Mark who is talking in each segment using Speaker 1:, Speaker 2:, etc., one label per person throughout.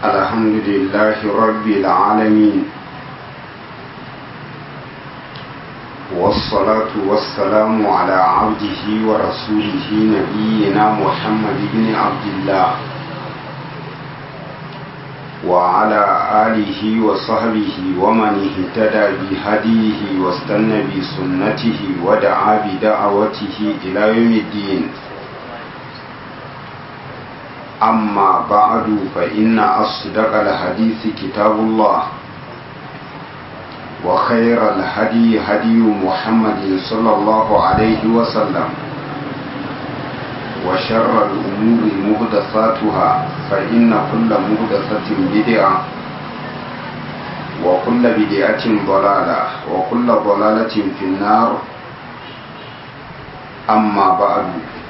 Speaker 1: الحمد لله رب العالمين والصلاة والسلام على عبده ورسوله نبينا محمد بن عبد الله وعلى آله وصحبه ومن اهتدى بهديه واستنى بسنته ودعا بدعوته إلى يوم الدين أما بعد فإن أصدق الحديث كتاب الله وخير الهدي هدي محمد صلى الله عليه وسلم وشر الأمور مهدثاتها فإن كل مهدثة بدعة وكل بدعة ضلالة وكل ضلالة في النار أما بعد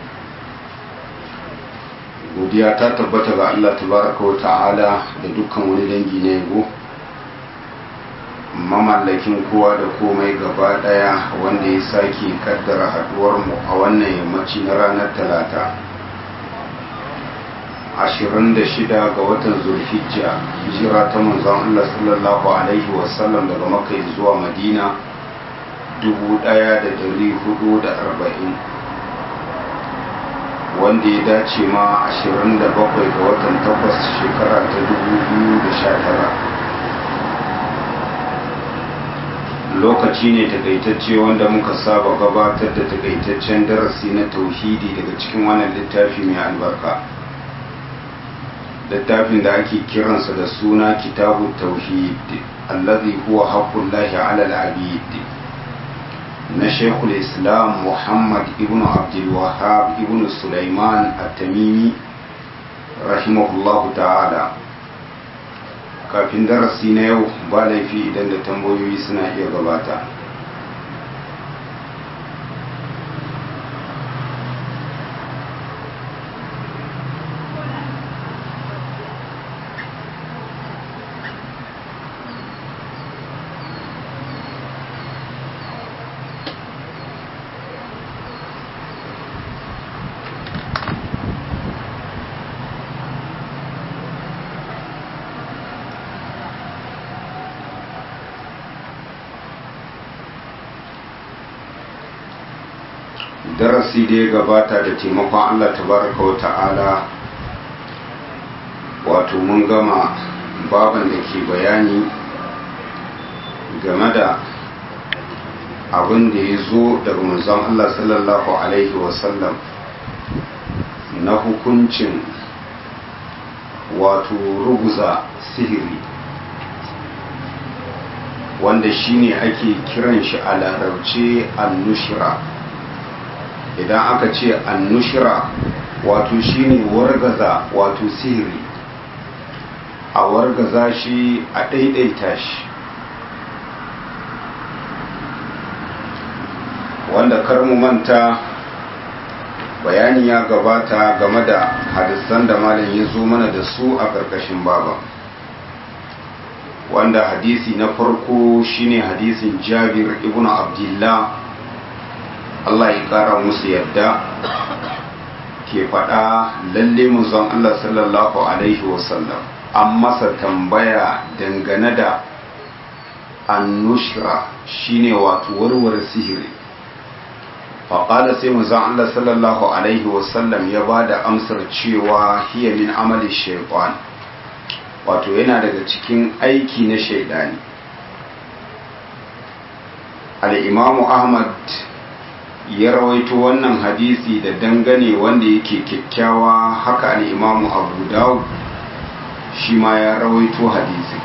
Speaker 1: godiya ta tabbata ga Allah tabaraka wa ta'ala da dukkan wani dangi na yabo mamallakin kowa da komai gaba daya wanda ya sake kaddara haduwar mu a wannan yammaci na ranar talata 26 ga watan zulhijja hijira ta manzon Allah sallallahu alaihi wasallam daga makka zuwa madina 1440 wanda ya dace ma 27 ga watan 8 shekara ta 2019 lokaci ne takaitacce wanda muka saba gabatar da takaitaccen darasi na tauhidi daga cikin wannan littafi mai albarka littafin da ake kiransa da suna kitabu tauhid allazi huwa haqqullahi ala al-abid na shekul islam muhammad ibn abdulwahab ibn sulaiman at-tamimi rahimahullahu ta'ala kafin darasi na yau ba laifi idan da tambayoyi suna iya gabata darasi da ya gabata da taimakon Allah tabaraka wa ta'ala wato mun gama baban da ke bayani game da abin da ya zo daga manzon Allah sallallahu alaihi wasallam na hukuncin wato ruguza sihiri wanda shine ake kiran shi a larabce annushira idan aka ce annushira wato shine wargaza wato sihiri a wargaza shi a ɗaiɗaita shi wanda kar mu manta bayani ya gabata game da hadisan da malam ya zo mana da su a ƙarƙashin baba wanda hadisi na farko shine hadisin jabir ibn abdullah Allah ya kara musu yadda ke faɗa lalle manzon Allah sallallahu alaihi wasallam an masa tambaya dangane da annushra shine wato warware sihiri faƙada sai manzon Allah sallallahu alaihi wasallam ya ba da amsar cewa hiya min amali shaitan wato yana daga cikin aiki na shaidani al-imamu ahmad ya rawaito wannan hadisi da dangane wanda yake kyakkyawa haka al'imamu abu dawud shi ma ya rawaito hadisi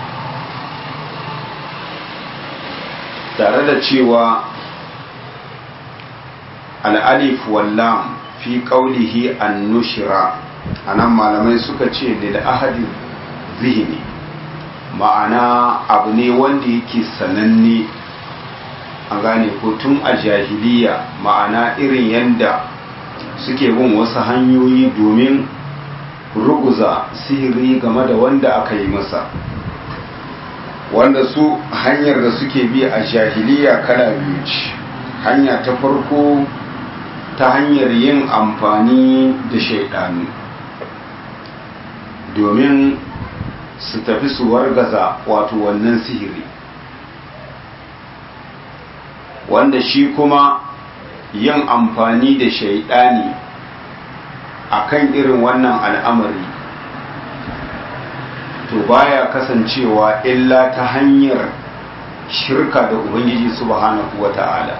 Speaker 1: tare da cewa al'alif wallam fi ƙaunihi an nushira a nan malamai suka ce da ahadin zihini ma'ana abu ne wanda yake sananne an gane ko tun a jahiliya ma'ana irin yadda suke bin wasu hanyoyi domin ruguza sihiri game da wanda aka yi masa wanda su hanyar da suke bi a jahiliya kala biyu ce hanya ta farko ta hanyar yin amfani da shaidanu domin su tafi su wargaza wato wannan sihiri wanda shi kuma yin amfani da shaidani akan irin wannan al'amari to baya kasancewa illa ta hanyar shirka da ubangiji subhanahu wata'ala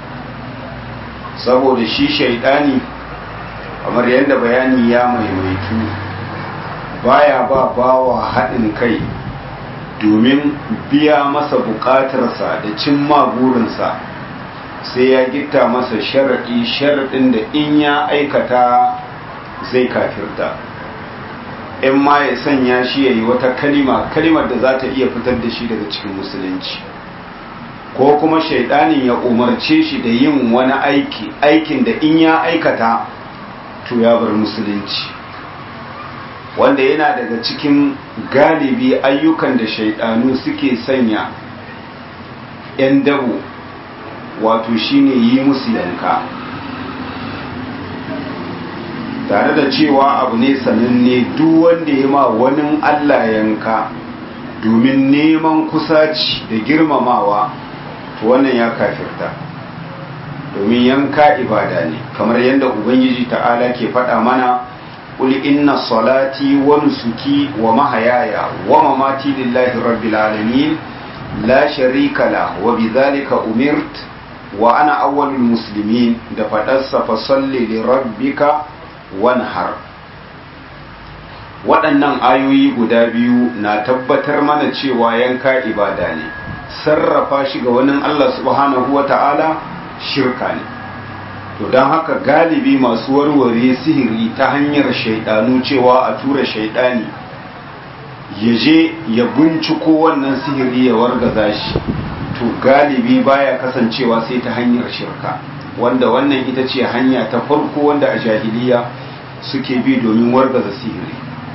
Speaker 1: saboda shi shaidani kamar yadda bayani ya maimaitu baya ba bawa haɗin kai domin biya masa buƙatarsa da cimma burinsa sai ya gitta masa sharaɗi sharaɗin da in ya aikata zai kafirta in ma ya sanya shi ya yi wata kalima kalimar da za ta iya fitar da shi daga cikin musulunci ko kuma shaidanin ya umarce shi da yin wani aiki aikin da in ya aikata to ya bar musulunci wanda yana daga cikin galibi ayyukan da shaidanu suke sanya 'yan dabo wato shine yi musu yanka tare da cewa abu ne sananne duk wanda ya ma wani Allah yanka domin neman kusaci da girmamawa to wannan ya kafirta domin yanka ibada ne kamar yadda ubangiji ta'ala ke faɗa mana قل إن صلاتي ونسكي ومحياي ومماتي لله رب العالمين لا شريك له وبذلك أمرت وأنا أول المسلمين دفتس فصل لربك وانهر waɗannan ayoyi guda biyu na tabbatar mana cewa yanka ibada ne sarrafa shi ga wani Allah subhanahu wa ta'ala shirka ne to don haka galibi masu warware sihiri ta hanyar shaidanu cewa a tura shaidani ya je ya binciko wannan sihiri ya wargaza shi to galibi baya kasancewa sai ta hanyar shirka wanda wannan ita ce hanya ta farko wanda a jahiliya suke bi domin wargaza sihiri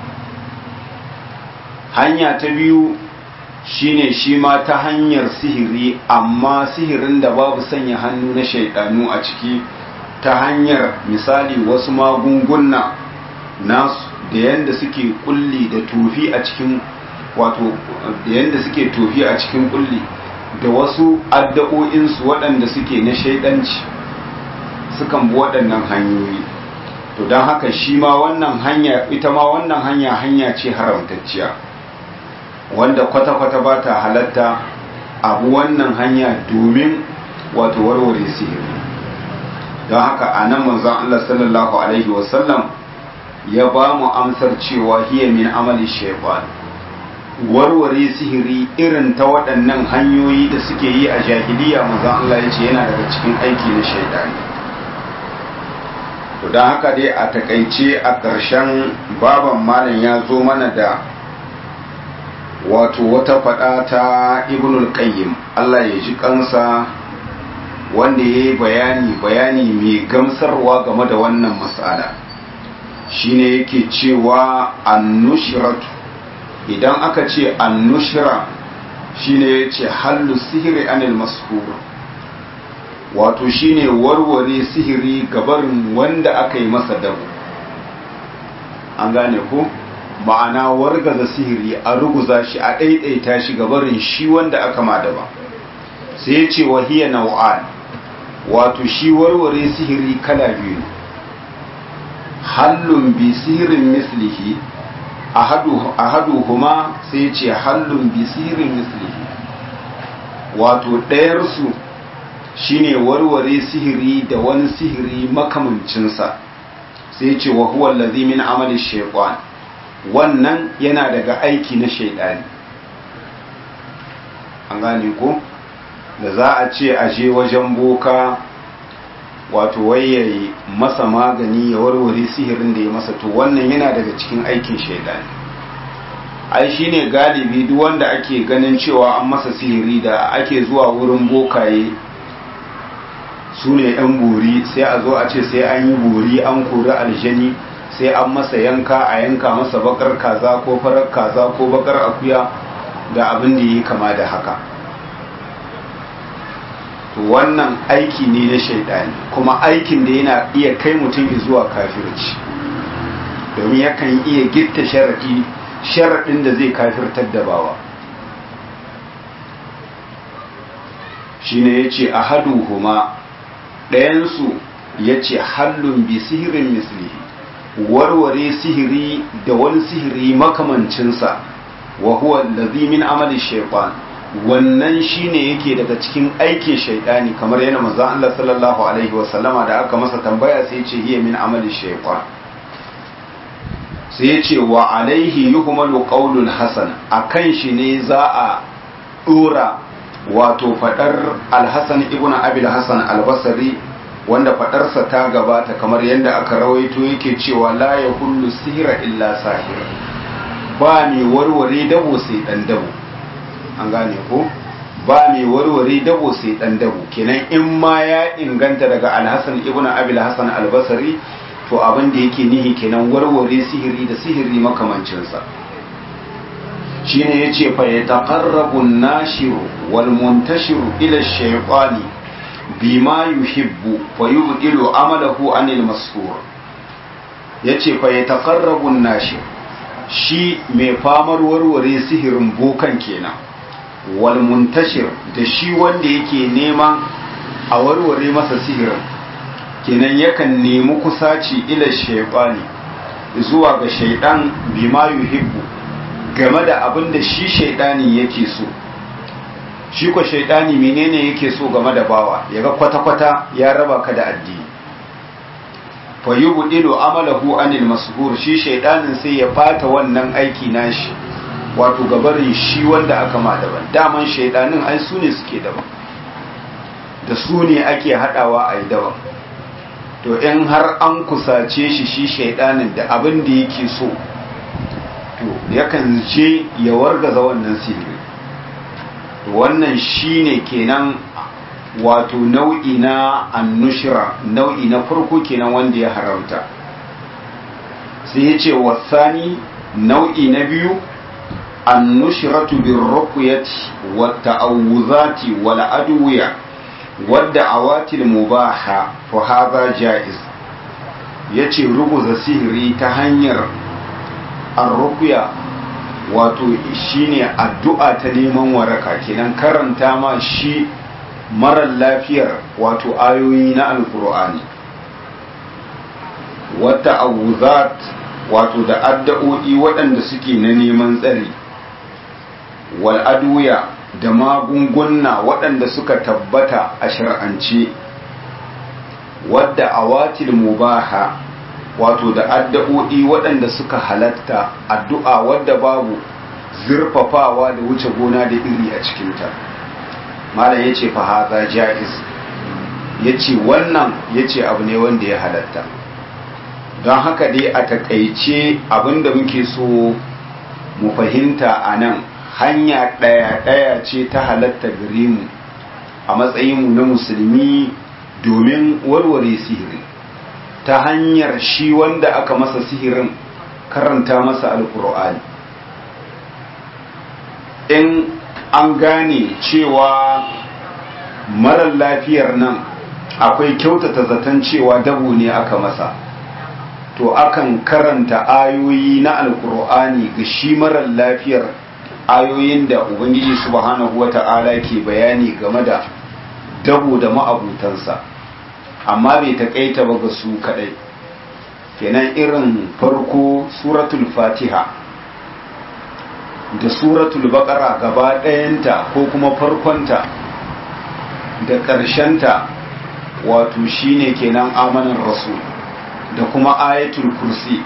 Speaker 1: hanya ta biyu shine shi ma ta hanyar sihiri amma sihirin da babu sanya hannu na shaidanu a ciki ta hanyar misali wasu magunguna nasu da yadda suke kulli da tofi a cikin wato da yadda suke tofi a cikin kulli da wasu addu'o'insu waɗanda suke na shaidanci sukan bi waɗannan hanyoyi to don haka shi ma wannan hanya ita ma wannan hanya hanya ce haramtacciya wanda kwata-kwata ba ta halatta abu wannan hanya domin wato warware sihiri don haka a nan manzon Allah sallallahu Alaihi wasallam ya ba mu amsar cewa hiya min amali shaitan warware sihiri irin ta waɗannan hanyoyi da suke yi a jahiliya manzon Allah ya ce yana daga cikin aiki na shaitani to don haka dai a takaice a ƙarshen baban malam ya zo mana da wato wata faɗa ta ibnul qayyim Allah ya ji kansa wanda ya yi bayani bayani mai gamsarwa game da wannan matsala shine yake cewa annushiratu idan aka ce annushira shine ya ce hallu sihiri anil mashur wato shine warware sihiri gabarin wanda aka yi masa dabu an gane ku ma'ana wargaza sihiri a ruguza shi a ɗaiɗaita shi gabarin shi wanda aka ma daba sai ya ce wahiya nau'an wato shi warware sihiri kala biyu hallun bi sihirin mislihi ahadu huma sai ce hallun bi sihirin mislihi wato ɗayarsu shine warware sihiri da wani sihiri makamancinsa sai ce wa huwa allazi min amali shaytan wannan yana daga aiki na shaidani an gane ko da za a ce a je wajen boka wato wayayi masa magani ya warware sihirin da ya masa to wannan yana daga cikin aikin shaidani ai shine galibi duk wanda ake ganin cewa an masa sihiri da ake zuwa wurin bokaye su ne yan buri sai a zo a ce sai an yi buri an kori aljani sai an masa yanka a yanka masa bakar kaza ko farar kaza ko bakar akuya da abin da yi kama da haka to wannan aiki ne na shaidani kuma aikin da yana iya kai mutum zuwa kafirci domin yakan iya gitta sharadi sharaɗin da zai kafirtar da bawa shi ne ya ce a hadu huma ɗayansu ya ce hallun bi sihirin mislihi warware sihiri da wani sihiri makamancinsa wa huwa allazi min amali shaytan wannan shine yake daga cikin aikin shaytani kamar yana manzon Allah sallallahu alaihi wasallama da aka masa tambaya sai ce hiya min amali shaytan sai ya ce wa alaihi yuhmalu qaulul hasan akan shi ne za a dora wato fadar al-hasan ibn abi al-hasan al-basri wanda fadarsa ta gabata kamar yadda aka rawaito yake cewa la ya kullu sihira illa sahir ba mai warware dabo sai dan dabo an gane ko ba mai warware dabo sai dan dabo kenan in ma ya inganta daga alhassan ibnu abil hasan albasari to abin da yake nihi kenan warware sihiri da sihiri makamancinsa shine yace fa yataqarrabu an-nashiru wal muntashiru ila ash-shaytani bima yuhibbu fa yubdilu amalahu anil masfur yace fa yataqarrabu an-nashir shi mai famar warware sihirin bokan kenan wal muntashir da shi wanda yake neman a warware masa sihirin kenan yakan nemi kusaci ila shaytani zuwa ga shaydan bima yuhibbu game da abin da shi shaydani yake so shi ko shaidani menene yake so game da bawa yaga kwata-kwata ya raba ka da addini fa yubdilu amalahu anil mashhur shi shaidanin sai ya fata wannan aiki nashi wato gabarin shi wanda aka ma daban daman shaidanin ai su ne suke daban da su ne ake hadawa a yi daban to in har an kusace shi shi shaidanin da abin da yake so to yakan je ya wargaza wannan sihiri wannan shine kenan wato nau'i na annushira nau'i na farko kenan wanda ya haramta sai ya ce wasani nau'i na biyu annushiratu bin rukuyati wata awuzati wal adwiya wadda awatil mubaha fa hadha jaiz yace ruguza sihiri ta hanyar arruqya wato shine addu'a ta neman waraka kenan karanta ma shi marar lafiyar wato ayoyi na alkur'ani wata awuzat wato da addu'o'i waɗanda suke na neman tsari wal adwiya da magunguna waɗanda suka tabbata a shar'ance wadda awatil mubaha wato da addu'o'i waɗanda suka halatta addu'a wadda babu zurfafawa da wuce gona da iri a cikinta malam ya ce fahaza ja'iz ya ce wannan ya ce abu ne wanda ya halatta don haka dai a takaice abinda muke so mu fahimta a nan hanya ɗaya-ɗaya ce ta halatta gare mu a matsayinmu na musulmi domin warware sihiri ta hanyar shi wanda aka masa sihirin karanta masa alkur'ani in an gane cewa marar lafiyar nan akwai kyautata zaton cewa dabo ne aka masa to akan karanta ayoyi na alkur'ani ga shi marar lafiyar ayoyin da ubangiji subhanahu wata'ala ke bayani game da dabo da ma'abutansa amma bai taƙaita ba ga su kaɗai kenan irin farko suratul fatiha da suratul baƙara gaba ɗayanta ko kuma farkonta da ƙarshenta wato shine kenan amanar rasul da kuma ayatul kursi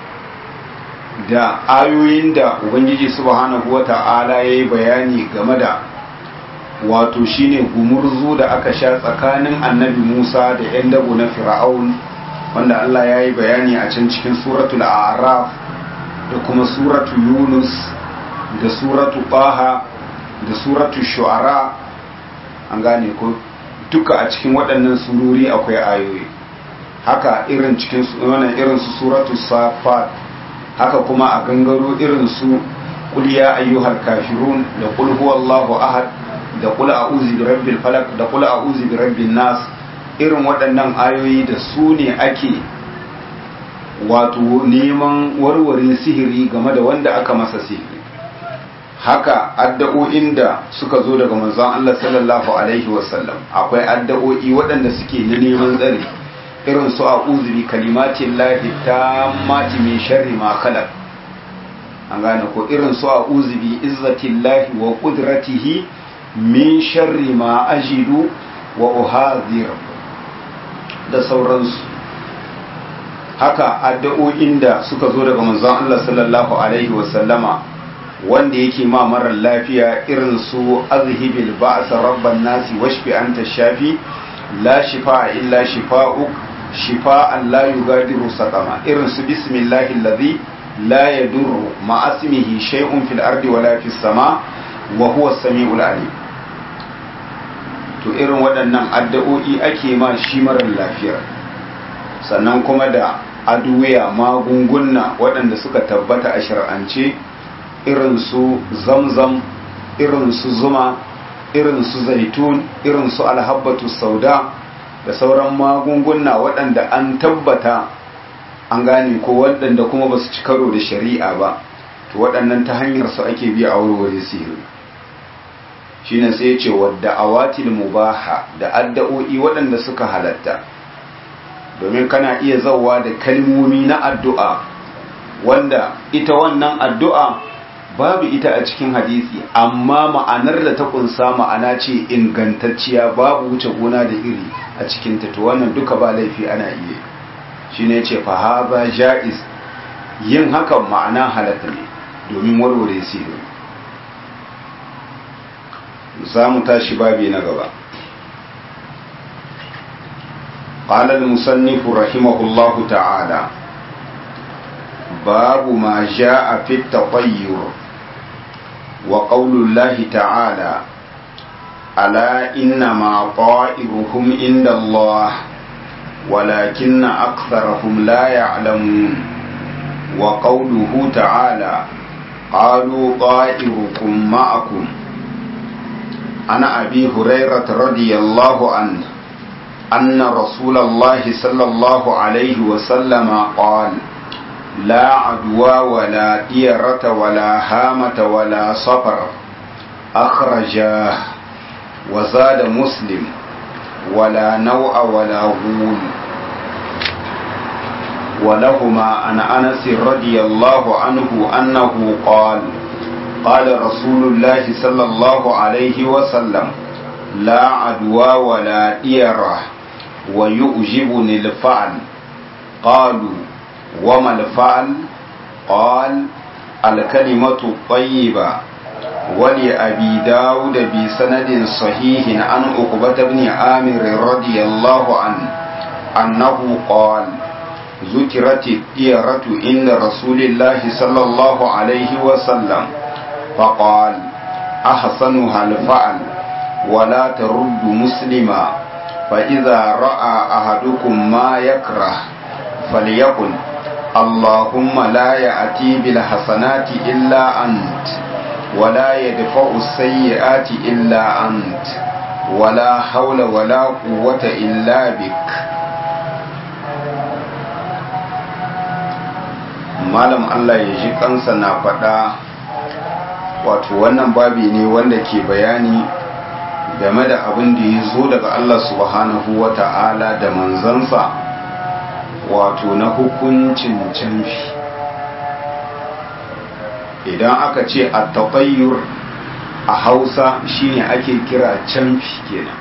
Speaker 1: da ayoyin da ubangiji subhanahu wata'ala ya yi bayani game da wato shine gumurzu da aka sha tsakanin annabi musa da 'yan dabo na fir'aun wanda allah ya yi bayani a can cikin suratul araf da kuma suratu yunus da suratu baha da suratu shu'ara an gane ko duka a cikin waɗannan surori akwai ayoyi haka irin cikin wannan irin su suratu safat haka kuma a gangaro irin su qul ya ayyuhal kafirun da qul huwallahu ahad da qul a'udhu bi rabbil falaq da qul a'udhu bi rabbin nas irin waɗannan ayoyi da su ne ake wato neman warware sihiri game da wanda aka masa sihiri haka addu'o'in da suka zo daga manzon Allah sallallahu alaihi wasallam akwai addu'o'i waɗanda suke na neman tsari irin su a'udhu bi kalimatin lahi tammati min sharri ma khalaq an gane ko irin su a'udhu bi izzatillahi wa qudratihi min sharri ma ajidu wa uhadhir da sauransu haka addu'o'in da suka zo daga manzon Allah sallallahu alaihi wasallama wanda yake ma marar lafiya irin su azhibil ba'sa rabban nasi washfi anta shafi la shifa illa shifa'uk shifa'an la yugadiru saqama irin su bismillahi allazi la yadurru ma asmihi shay'un fil ardi wala fis sama wa huwa as-sami'ul alim to irin waɗannan addu'o'i ake ma shi marar lafiyar sannan kuma da aduwiya magunguna waɗanda suka tabbata a shar'ance irin su zamzam irin su zuma irin su zaitun irin su alhabbatu sauda da sauran magunguna waɗanda an tabbata an gane ko waɗanda kuma ba su ci karo da shari'a ba to waɗannan ta hanyar su ake biya a warware sihiri shine sai ya ce wadda awatil mubaha da addu'o'i waɗanda suka halatta domin kana iya zauwa da kalmomi na addu'a wanda ita wannan addu'a babu ita a cikin hadisi amma ma'anar da ta kunsa ma'ana ce ingantacciya babu wuce gona da iri a cikin ta to wannan duka ba laifi ana iya shi ne ce fahaba ja'iz yin hakan ma'ana halatta ne domin warware sirri za mu tashi babi na gaba قال المصنف رحمه الله تعالى باب ما جاء في التطير وقول الله تعالى ألا إنما طائرهم عند الله ولكن أكثرهم لا يعلمون وقوله تعالى قالوا طائركم معكم عن أبي هريرة رضي الله عنه أن رسول الله صلى الله عليه وسلم قال لا عدوى ولا ديرة ولا هامة ولا صفر أخرجاه وزاد مسلم ولا نوء ولا غول ولهما عن أنس رضي الله عنه أنه قال قال رسول الله صلى الله عليه وسلم لا عدوى ولا ديرة ويؤجبني الفعل قالوا وما الفعل قال الكلمة الطيبة ولأبي داود بسند صحيح عن عقبة بن عامر رضي الله عنه أنه قال ذكرت الديرة عند رسول الله صلى الله عليه وسلم فقال أحسنها الفعل ولا ترد مسلما فإذا رأى أحدكم ما يكره فليقل اللهم لا يأتي بالحسنات إلا أنت ولا يدفع السيئات إلا أنت ولا حول ولا قوة إلا بك malam Allah ya ji kansa na faɗa wato wannan babi ne wanda ke bayani game da abin da ya zo daga Allah subhanahu wa ta'ala da manzansa wato na hukuncin canfi idan aka ce a taɓayyur a hausa shine ake kira canfi kenan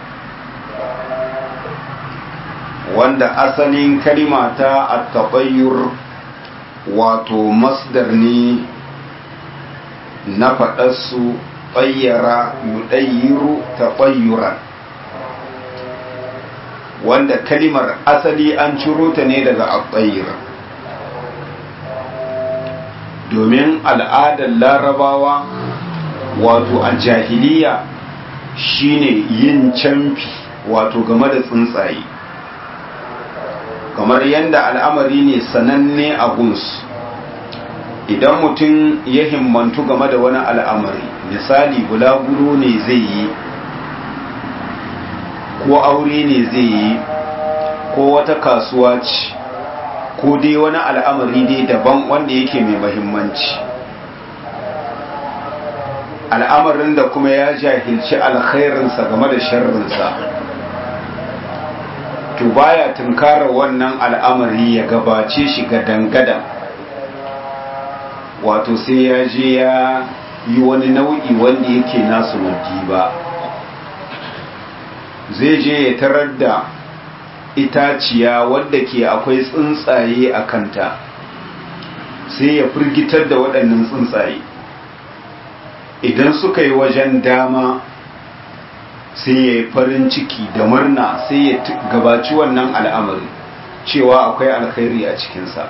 Speaker 1: wanda asalin kalima ta a taɓayyur wato masdar ne na faɗarsu tsayyara yudayyiru taɓayyuran wanda kalimar asali an ciro ta ne daga abayyir domin al'adar larabawa wato a jahiliya shine yin camfi wato game da tsuntsaye kamar yadda al'amari ne sananne a gunsu idan mutum ya himmantu game da wani al'amari misali bulaguro ne zai yi ko aure ne zai yi ko wata kasuwa ce ko dai wani al'amari dai daban wanda yake mai mahimmanci al'amarin da kuma ya jahilci alkhairinsa game da sharrinsa to baya tunkara wannan al'amari ya gabace shi ga dangadan wato sai ya je ya yi wani nau'i wanda yake nasu waddi ba zai je ya tarar da itaciya wadda ke akwai tsuntsaye a kanta sai ya firgitar da waɗannan tsuntsaye idan suka yi wajen dama sai ya yi farin ciki da murna sai ya gabaci wannan al'amari cewa akwai alkhairi a cikinsa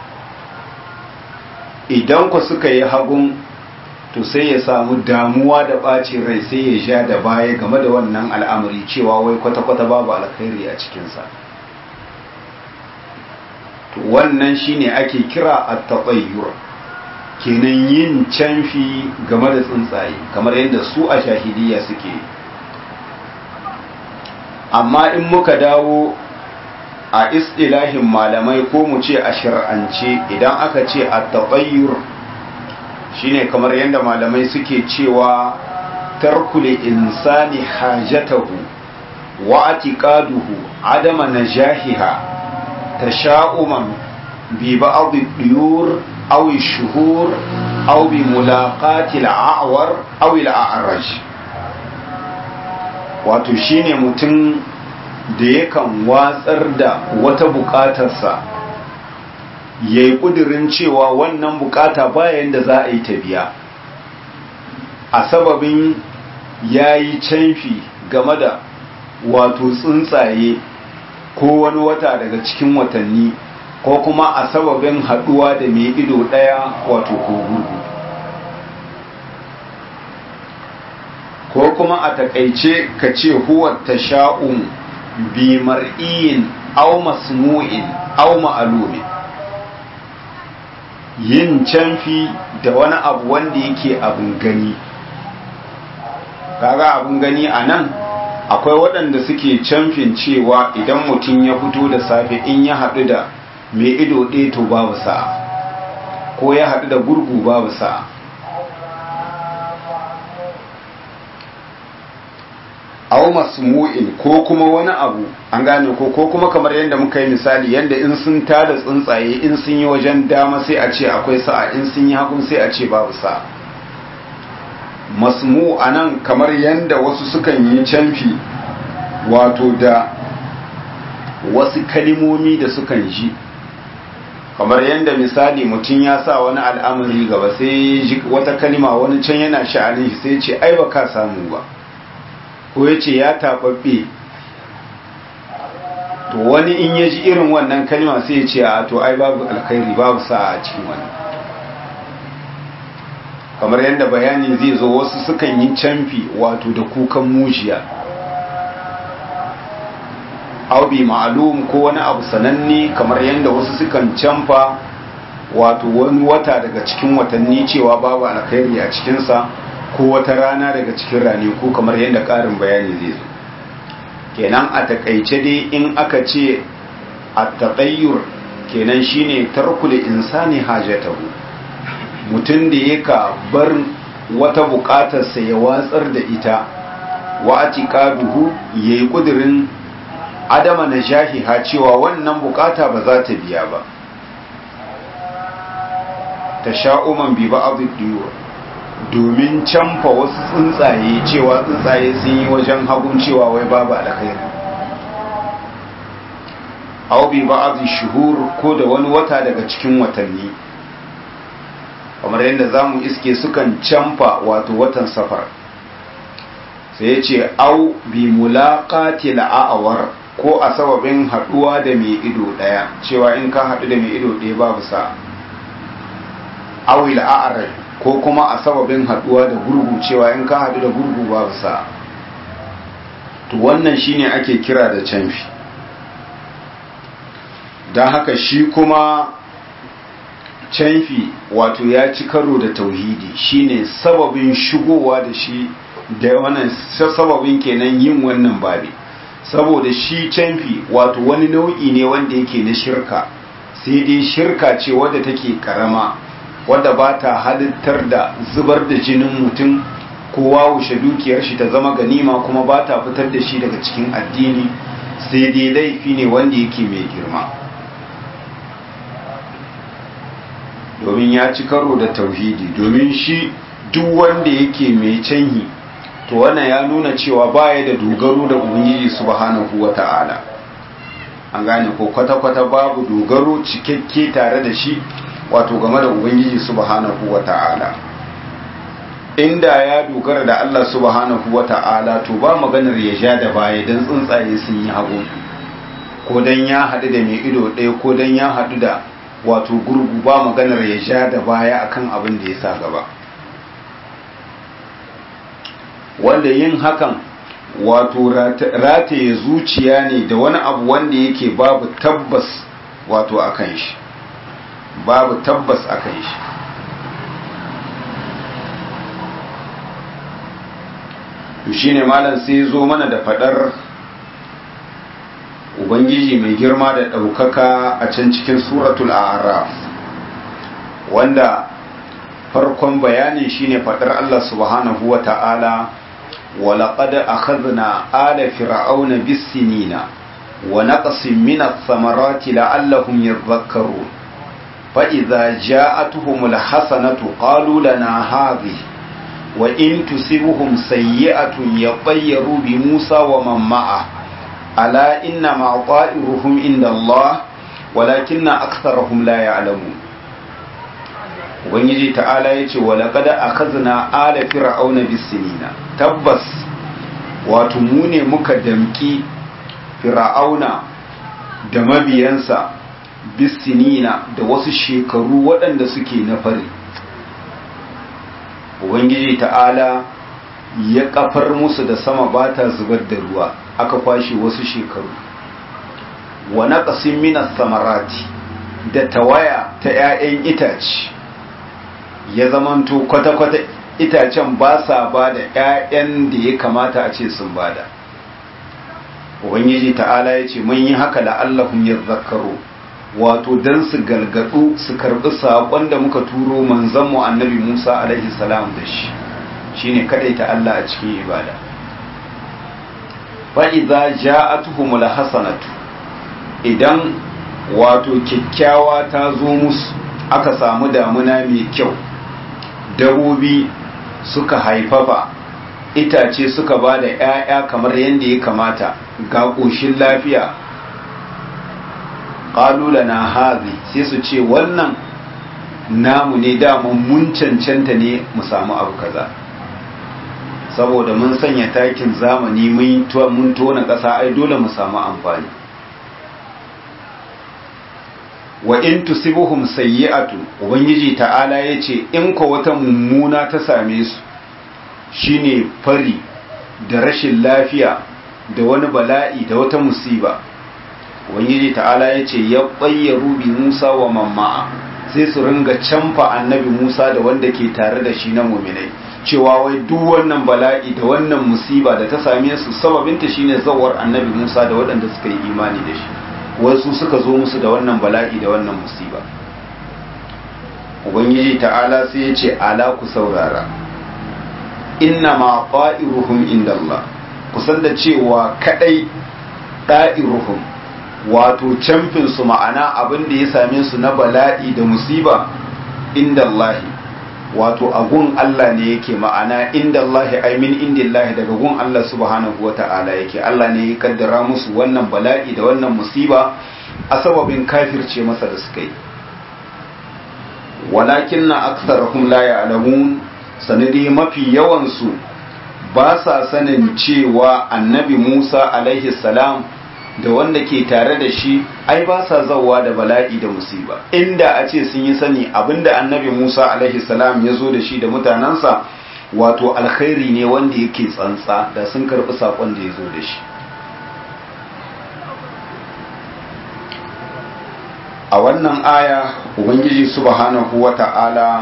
Speaker 1: idan ku suka yi hagun to sai ya samu damuwa da ɓacin rai sai ya sha da baya game da wannan al'amari cewa wai kwata-kwata babu alkhairi a cikinsa to wannan shine ake kira a taɓayyur kenan yin canfi game da tsuntsaye kamar yadda su a shahidiyya suke amma in muka dawo a istilahin malamai ko mu ce a shir'ance idan aka ce a taɓayyur shine kamar yadda malamai suke cewa tarkule insani hajatahu wa atiqaduhu adama najahiha tasha'uman bi ba'd ad-duyur aw ash-shuhur aw bi mulaqati al-a'war aw al-a'raj wato shine mutum da yakan watsar da wata bukatarsa ya yi ƙudurin cewa wannan bukata bayan da za a yi ta biya a sababin ya yi canfi game da wato tsuntsaye ko wani wata daga cikin watanni ko kuma a sababin haɗuwa da mai ido ɗaya wato ko gurgu ko kuma a takaice ka ce huwa tasha'um bi mar'iyin aw masmu'in aw ma'lumin yin canfi da wani abu wanda yake abin gani kaga abin gani a nan akwai waɗanda suke camfin cewa idan mutum ya fito da safe in ya haɗu da mai ido ɗaya to babu sa'a ko ya haɗu da gurgu babu sa'a aw masmu'in ko kuma wani abu an gane ko ko kuma kamar yadda muka yi misali yadda in sun tada tsuntsaye in sun yi wajen dama sai a ce akwai sa'a in sun yi hagun sai a ce babu sa'a masmu anan kamar yadda wasu sukan yi canfi wato da wasu kalimomi da sukan ji kamar yadda misali mutum ya sa wani al'amari gaba sai ji wata kalima wani can yana sha'anin shi sai ce ai ba ka samu ba ko ya ce ya taɓaɓɓe to wani in ya ji irin wannan kalma sai ya ce a to ai babu alkhairi babu sa a cikin wannan kamar yadda bayani zai zo wasu sukan yi camfi wato da kukan mujiya aubi ma'alum ko wani abu sananne kamar yadda wasu sukan camfa wato wani wata daga cikin watanni cewa babu alkhairi a cikinsa ko wata rana daga cikin rane ko kamar yadda ƙarin bayani zai zo kenan a takaice dai in aka ce a taɗayyur kenan shine tarkul insani hajatahu mutum da yaka bar wata buƙatarsa ya watsar da ita wa atiqaduhu yayi kudirin adama na jahiha cewa wannan bukata ba za ta biya ba tasha'uman bi ba'd ad-diyur domin canfa wasu tsuntsaye cewa tsuntsaye sun yi wajen hagun cewa wai babu alkhairi aw bi ba'd shuhur ko da wani wata daga cikin watanni kamar yadda zamu iske sukan canfa wato watan safar sai yace aw bi mulaqati la'awar ko a sababin haduwa da mai ido daya cewa in ka hadu da mai ido daya babu sa aw a'raj ko kuma a sababin haduwa da gurgu cewa in ka hadu da gurgu babu sa to wannan shine ake kira da canfi don haka shi kuma canfi wato ya ci karo da tauhidi shine sababin shigowa da shi da wannan sababin kenan yin wannan babi saboda shi canfi wato wani nau'i ne wanda yake na shirka sai dai shirka ce wadda take karama wadda ba ta halittar da zubar da jinin mutum ko wawushe dukiyar shi ta zama ganima kuma ba ta fitar da shi daga cikin addini sai dai laifi ne wanda yake mai girma domin ya ci karo da tauhidi domin shi duk wanda yake mai canhi to wannan ya nuna cewa baya da dogaro da ubangiji subhanahu wata'ala an gane ko kwata-kwata babu dogaro cikakke tare da shi wato game da ubangiji subhanahu wata'ala inda ya dogara da Allah subhanahu wata'ala to ba maganar ya ja da baya dan tsuntsaye sun yi hagu ko dan ya haɗu da mai ido ɗaya ko dan ya haɗu da wato gurgu ba maganar ya ja da baya akan abin da ya sa gaba wanda yin hakan wato rataye zuciya ne da wani abu wanda yake babu tabbas wato akan shi babu tabbas akan shi to shine malam sai zo mana da fadar ubangiji mai girma da ɗaukaka a can cikin suratul araf wanda farkon bayanin shine fadar Allah subhanahu wa ta'ala ولقد أخذنا آل فرعون بالسنين ونقص من الثمرات لعلهم يذكرون فإذا جاءتهم الحسنة قالوا لنا هذه وإن تصبهم سيئة يطيروا بموسى ومن معه ألا إنما طائرهم عند الله ولكن أكثرهم لا يعلمون ubangiji ta'ala ya ce walaƙad akhazna ala fir'auna bisinina tabbas wato mu ne muka damki fir'auna da mabiyansa bisinina da wasu shekaru waɗanda suke na fari ubangiji ta'ala ya kafar musu da sama ba ta zubar da ruwa aka kwashe wasu shekaru wa naqasin minas samarati da tawaya ta 'ya'yan itace ya zamanto kwata-kwata itacen ba sa ba da 'ya'yan da ya kamata a ce sun bada ubangiji ta'ala ya ce mun yi haka la'allahun ya zakaro wato don su galgadu su karbi saƙon da muka turo manzanmu annabi musa alaihi salam da shi shine ta Allah a cikin ibada fa'iza ja'atuhumul hasanatu idan wato kyakkyawa ta zo musu aka samu damuna mai kyau dabobi suka haifafa itace suka ba da 'ya'ya kamar yadda ya kamata ga ƙoshin lafiya ƙalula na hazi sai su ce wannan namu ne daman mun cancanta ne mu samu abu kaza saboda mun sanya takin zamani mun tona ƙasa ai dole mu samu amfani wa in tusibuhum sayyi'atu ubangiji ta'ala yace in ko wata mummuna ta same su shine fari da rashin lafiya da wani bala'i da wata musiba ubangiji ta'ala yace ya bayyaru bi Musa wa mamma'a sai su ringa canfa annabi Musa da wanda ke tare da shi na mu'minai cewa wai duk wannan bala'i da wannan musiba da ta same su sababinta shine zawar annabi Musa da waɗanda suka yi imani da shi wasu suka zo musu da wannan bala'i da wannan musiba ubangiji ta'ala sai ya ce ala ku saurara inna ma qa'iruhum inda Allah kusan da cewa kadai da'iruhum wato camfin su ma'ana abin da ya same su na bala'i da musiba inda Allah wato agun Allah ne yake ma'ana inda Allah ai min indillahi daga gun Allah subhanahu wata'ala yake Allah ne ya kaddara musu wannan bala'i da wannan musiba a sababin kafirce masa da suka yi walakin na aksarahum la ya'lamun sanadi mafi yawan su ba sa sanin cewa annabi Musa alaihi salam da wanda ke tare da shi ai ba sa zawa da bala'i da musiba inda a ce sun yi sani abinda annabi Musa alaihi salam ya zo da shi da mutanensa wato alkhairi ne wanda yake tsantsa da sun karɓi saƙon da ya zo da shi a wannan aya ubangiji subhanahu wata'ala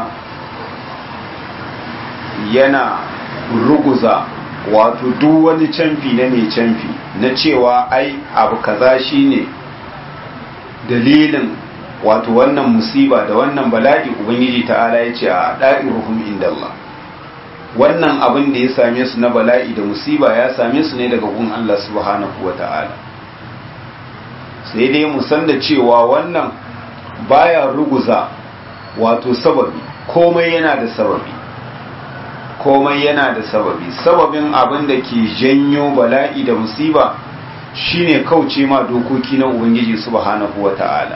Speaker 1: yana ruguza wato duk wani canfi na mai canfi na cewa ai abu kaza shine dalilin wato wannan musiba da wannan bala'i ubangiji ta'ala ya ce a da'iruhum inda Allah wannan abin da ya same su na bala'i da musiba ya same su ne daga gun Allah subhanahu wa ta'ala sai dai mu san da cewa wannan baya ruguza wato sababi komai yana da sababi komai yana da sababi sababin abin da ke janyo bala'i da musiba shine kauce ma dokoki na ubangiji subhanahu wa ta'ala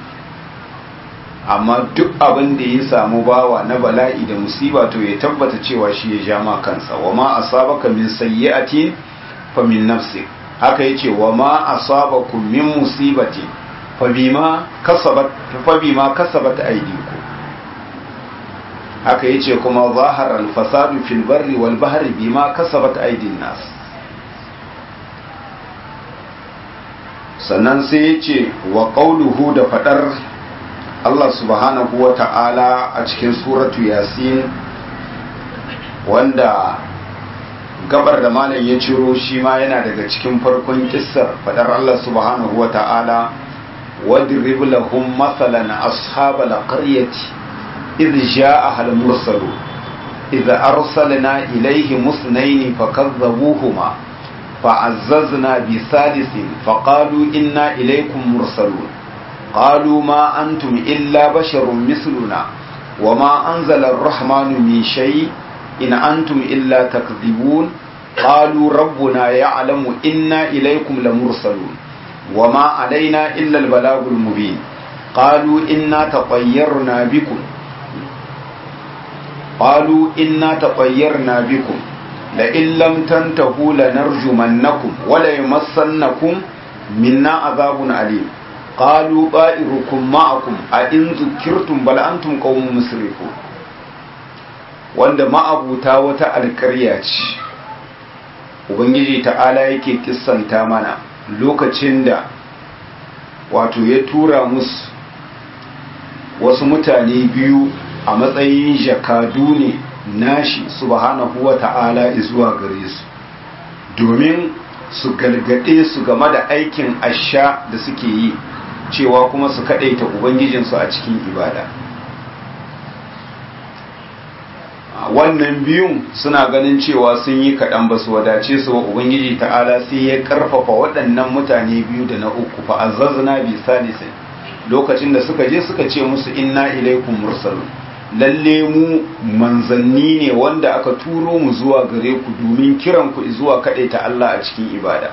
Speaker 1: amma duk abin da ya samu bawa na bala'i da musiba to ya tabbata cewa shi ya ja ma kansa wa ma asabaka min sayyi'atin fa min nafsik haka yace wa ma asabakum min musibati fa bima kasabat fa bima kasabat aydikum haka yace kuma zahara al-fasadu fil barri wal bahri bima kasabat aydin nas sannan sai yace wa qawluhu da fadar Allah subhanahu wa ta'ala a cikin suratu yasin wanda gabar da malam ya ciro shi ma yana daga cikin farkon kissar fadar Allah subhanahu wa ta'ala wadrib lahum masalan ashabal qaryati idh jaa'a al mursalu idh arsalna ilayhim musnayn fakadhabuhuma fa'azzazna bi salisin faqalu inna ilaykum mursalun قالوا ما أنتم إلا بشر مثلنا وما أنزل الرحمن من شيء إن أنتم إلا تكذبون قالوا ربنا يعلم إنا إليكم لمرسلون وما علينا إلا البلاغ المبين قالوا إنا تطيرنا بكم قالوا إنا تطيرنا بكم لئن لم تنتهوا لنرجمنكم وليمسنكم منا عذاب أليم قالوا طائركم معكم أئن ذكرتم بل أنتم قوم مسرفون wanda ma'abuta wata alƙarya ce ubangiji ta'ala yake kissanta mana lokacin da wato ya tura musu wasu mutane biyu a matsayin jakadu ne nashi subhanahu wa ta'ala zuwa gare su domin su galgade su game da aikin asha da suke yi cewa kuma su kaɗaita ubangijinsu a cikin ibada wannan biyun suna ganin cewa sun yi kaɗan ba su wadace su wa ubangiji ta'ala sai ya ƙarfafa waɗannan mutane biyu da na uku fa azzazna bi salisin lokacin da suka je suka ce musu inna ilaikum mursalun lalle mu manzanni ne wanda aka turo mu zuwa gare ku domin kiran ku zuwa kaɗaita Allah a cikin ibada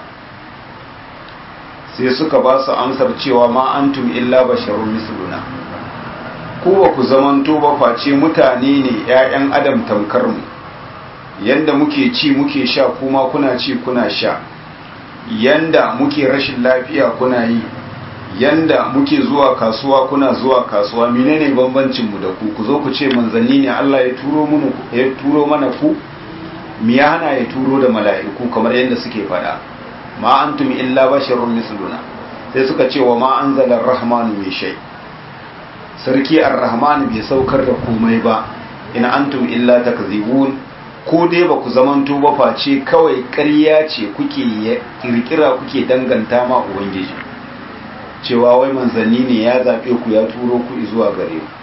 Speaker 1: sai suka ba su amsar cewa ma antum illa basharun misluna ku ba ku zamanto ba face mutane ne ƴaƴan adam tamkar mu yanda muke ci muke sha kuma kuna ci kuna sha yanda muke rashin lafiya kuna yi yanda muke zuwa kasuwa kuna zuwa kasuwa menene bambancin mu da ku ku zo ku ce manzanni ne Allah ya turo mana ya turo mana ku me ya hana ya turo da mala'iku kamar yanda suke faɗa ma antum illa basharun misluna sai suka ce wa ma anzala ar-rahmanu min shay sarki ar-rahman bai saukar da komai ba in antum illa takzibun ko dai ba ku zamanto ba face kawai ƙarya ce kuke kirkira kuke danganta ma ubangiji cewa wai manzanni ne ya zaɓe ku ya turo ku zuwa gare ku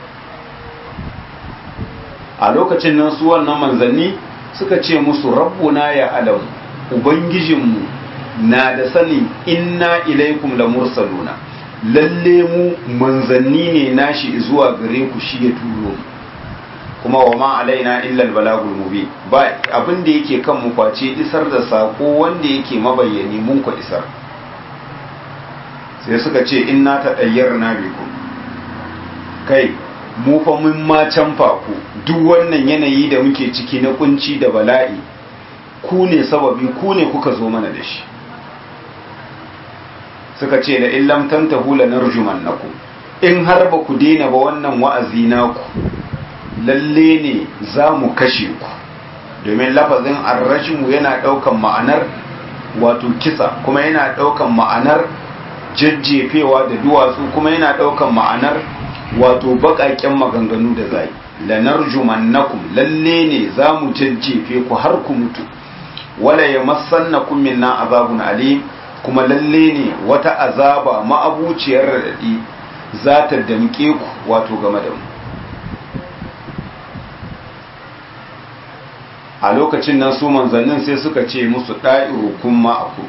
Speaker 1: a lokacin nan su wannan manzanni suka ce musu rabbuna ya alamu ubangijinmu na da sanin inna ilaikum la mursaluna lalle mu manzanni ne nashi zuwa gare ku shi ya turo mu kuma wa ma alaina illa albalagul mubin ba abin da yake kan mu kwace isar da sako wanda yake mabayyani mun ku isar sai suka ce inna ta dayyarna bikum kai mu fa mun ma canfa ku duk wannan yanayi da muke ciki na kunci da bala'i ku ne sababi ku ne kuka zo mana da shi suka ce da illam tantahu lanarjumannakum in har ba ku daina ba wannan wa'azi naku lalle ne za mu kashe ku domin lafazin arrashimu yana ɗaukan ma'anar wato kisa kuma yana ɗaukan ma'anar jajjefewa da duwatsu kuma yana ɗaukan ma'anar wato baƙaƙen maganganu da zai lanarjumannakum lalle ne za mu jajjefe ku har ku mutu wala ya masannakum minna azabun alim kuma lalle ne wata azaba ma'abuciyar raɗaɗi za ta damƙe ku wato game da mu a lokacin nan su manzannin sai suka ce musu ɗa'irukun ma'aku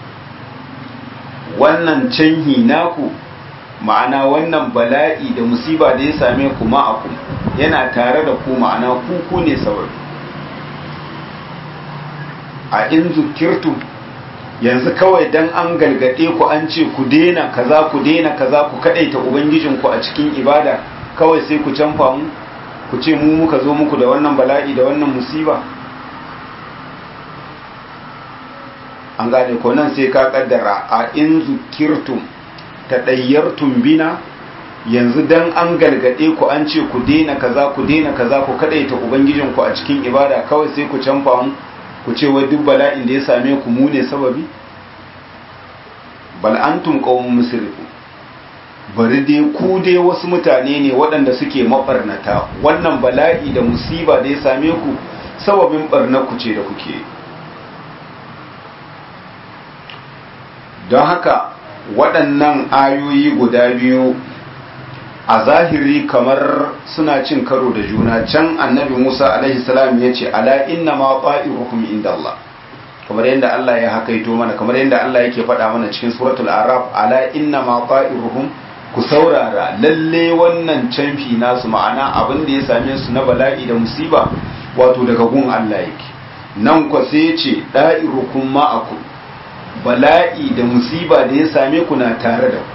Speaker 1: wannan canhi naku ma'ana wannan bala'i da musiba da ya same ku ma'aku yana tare da ku ma'ana kuku ne sababi a in zukirtu yanzu kawai dan an galgade ku an ce ku dena kaza ku dena kaza ku kadaita ubangijinku a cikin ibada kawai sai ku canfa mu ku ce mu muka zo muku da wannan bala'i da wannan musiba an gane ko nan sai ka kaddara a in zukirtum ta ɗayyartum bina yanzu dan an galgade ku an ce ku dena kaza ku dena kaza ku kadaita ubangijinku a cikin ibada kawai sai ku canfa mu ku ce wai duk bala'in da ya same ku mu ne sababi bal antum qaumun musrifu bari dai ku dai wasu mutane ne waɗanda suke mabarnata wannan bala'i da musiba da ya same ku sababin barnar ku ce da kuke don haka waɗannan ayoyi guda biyu a zahiri kamar suna cin karo da juna can annabi musa alaihi salam ya ce ala inna ma qa'iruhum inda Allah kamar yadda Allah ya hakaito mana kamar yadda Allah yake faɗa mana cikin suratul araf ala inna ma qa'iruhum ku saurara lalle wannan canfi nasu ma'ana abin da ya same su na bala'i da musiba wato daga gun Allah yake nan kwa sai ya ce da'irukum ma'akum bala'i da musiba da ya same ku na tare da ku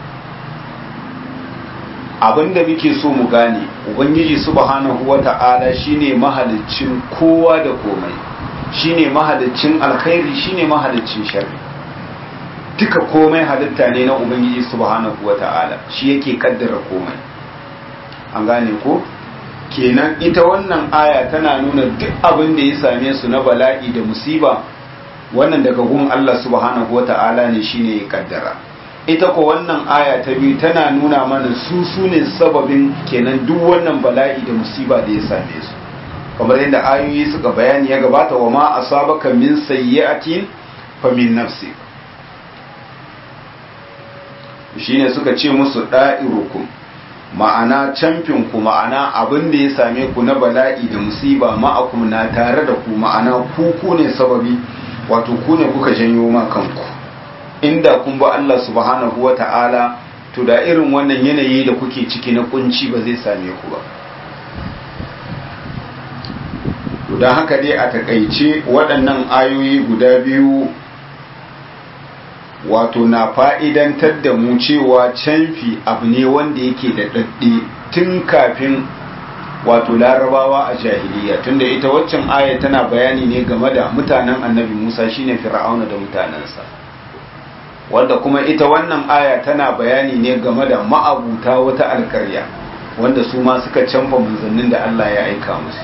Speaker 1: abinda muke so mu gane ubangiji subhanahu wata'ala shine mahaliccin kowa da komai shine mahaliccin alkhairi shine mahaliccin sharri duka komai halitta ne na ubangiji subhanahu wata'ala shi yake kaddara komai an gane ko kenan ita wannan aya tana nuna duk abin da ya same su na bala'i da musiba wannan daga gun Allah subhanahu wata'ala ne shine ya kaddara ita ko wannan aya ta biyu tana nuna mana su su ne sababin kenan duk wannan bala'i da musiba da ya same su kamar yadda ayoyi suka bayani ya gabata wa ma asabaka min sayyi'atin fa min nafsi shine suka ce musu da'irukum ma'ana camfin ku ma'ana abin da ya same ku na bala'i da musiba ma'akum na tare da ku ma'ana ku ku ne sababi wato ku ne kuka janyo ma kanku inda kun ba Allah subhanahu wa ta'ala to da irin wannan yanayi da kuke ciki na kunci ba zai same ku ba to don haka dai a takaice waɗannan ayoyi guda biyu wato na fa'idantar da mu cewa canfi abu ne wanda yake da ɗaɗɗe tun kafin wato larabawa a jahiliya tunda ita waccan aya tana bayani ne game da mutanen annabi musa shine fir'auna da mutanensa wanda kuma ita wannan aya tana bayani ne game da ma'abuta wata alkarya wanda su ma suka canfa manzannin da Allah ya aika musu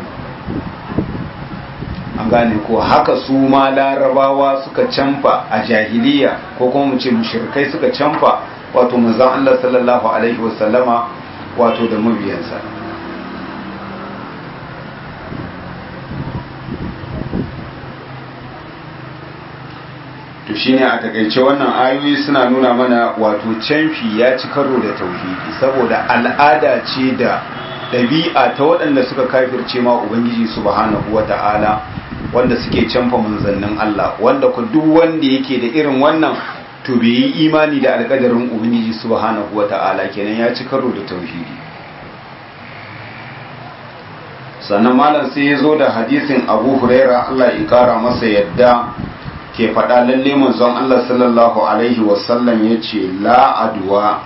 Speaker 1: an gane ko haka su ma larabawa suka canfa a jahiliya ko kuma mu ce mushrikai suka canfa wato manzon Allah sallallahu alaihi wasallama wato da mabiyansa to shine a takaice wannan ayoyi suna nuna mana wato canfi ya ci karo da tauhidi saboda al'ada ce da ɗabi'a ta waɗanda suka kafirce ma ubangiji subhanahu wata'ala wanda suke canfa manzannin Allah wanda ku duk wanda yake da irin wannan to bai yi imani da alƙadarin ubangiji subhanahu wata'ala kenan ya ci karo da tauhidi sannan malam sai ya zo da hadisin abu huraira Allah ya kara masa yadda ke faɗa lalle manzon Allah sallallahu Alaihi wasallam ya ce la'aduwa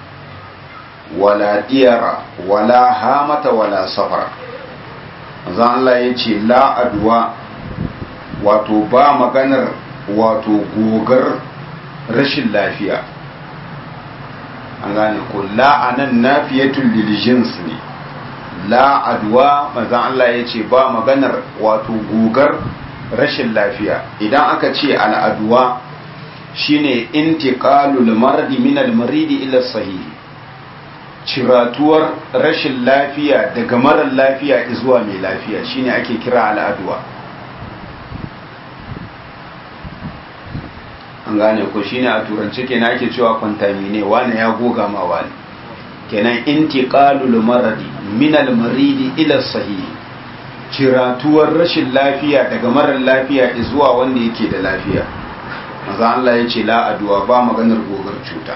Speaker 1: wala diyara wala hamata wala safar manzon Allah ya ce la'aduwa wato ba maganar wato gogar rashin lafiya an gane ko la'anan nafiyatul lil jins ne la'aduwa manzon Allah ya ce ba maganar wato gogar rashin lafiya idan aka ce al'aduwa shine intiqalul mardi min al-maridi ila sahih ciratuwar rashin lafiya daga marar lafiya zuwa mai lafiya shine ake kira al'aduwa an gane ko shine a turance kenan ake cewa contamine wani ya goga ma wani kenan intiqalul maradi min al maridi ila sahih ciratuwar rashin lafiya daga marar lafiya zuwa wanda yake da lafiya maza Allah ya ce la aduwa ba maganar gogar cuta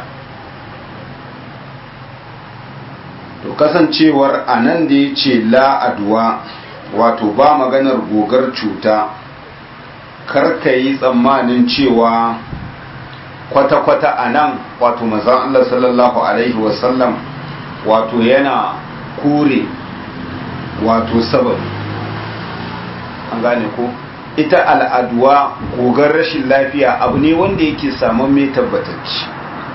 Speaker 1: to kasancewar anan da ya ce la aduwa wato ba maganar gogar cuta karka yi tsammanin cewa kwata-kwata a nan wato mazan Allah sallallahu Alaihi wasallam wato yana kure wato sababi an gane ko ita al'aduwa gogar rashin lafiya abu ne wanda yake samun mai tabbatacci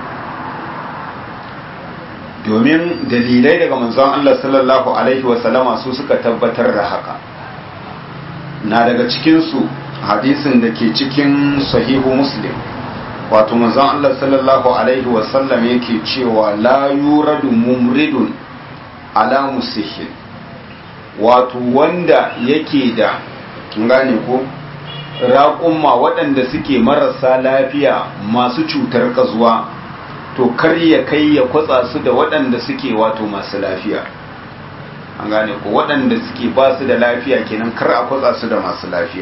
Speaker 1: domin dalilai daga manzon Allah sallallahu Alaihi wasallama su suka tabbatar da haka na daga cikinsu hadisin da ke cikin sahihu muslim wato manzon Allah sallallahu alaihi wasallam yake cewa la yuradu mumridun ala musihin wato wanda yake da gane ko raƙumma waɗanda suke marasa lafiya masu cutar ƙazuwa to kar ya kai ya kwatsa su da waɗanda suke wato masu lafiya an gane ko waɗanda suke ba su da lafiya kenan kar a kwatsa su da masu lafiya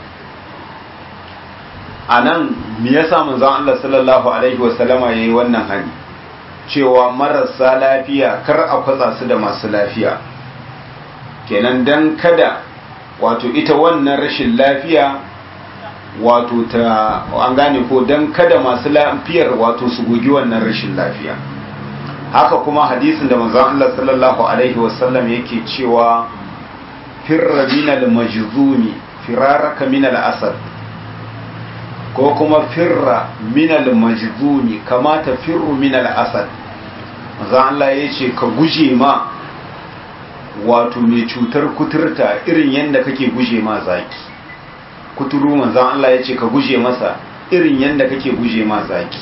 Speaker 1: a nan me yasa manzon Allah sallallahu alaihi wasallama yayi wannan hani cewa marasa lafiya kar a kwatsa su da masu lafiya kenan dan kada wato ita wannan rashin lafiya wato ta an gane ko dan kada masu lafiyar wato su gogi wannan rashin lafiya haka kuma hadisin da manzon Allah sallallahu alaihi wasallam yake cewa firra minal majzumi firaraka minal asad ko kuma firra minal majzumi kama ta firru minal asad manzon Allah yace ka guje ma wato mai cutar kuturta irin yadda kake guje ma zaki kuturu manzon Allah yace ka guje masa irin yadda kake guje ma zaki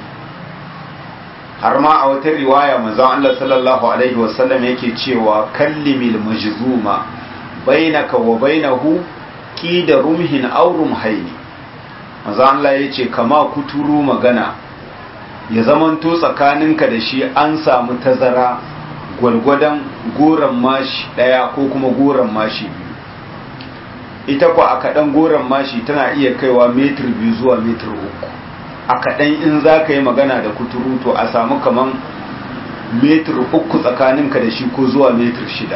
Speaker 1: har ma a wata riwaya manzon Allah sallallahu alaihi wasallam yake cewa kallimil majzuma bainaka wa bainahu qida rumhin aw rumhaini manzon Allah yace kama kuturu magana ya zamanto tsakaninka da shi an samu tazara gwargwadon goron mashi daya ko kuma goron mashi biyu ita kwa a kaɗan goron mashi tana iya kaiwa metir biyu zuwa metir uku a kaɗan in za ka yi magana da kuturu to a samu kaman metir uku tsakaninka da shi ko zuwa metir shida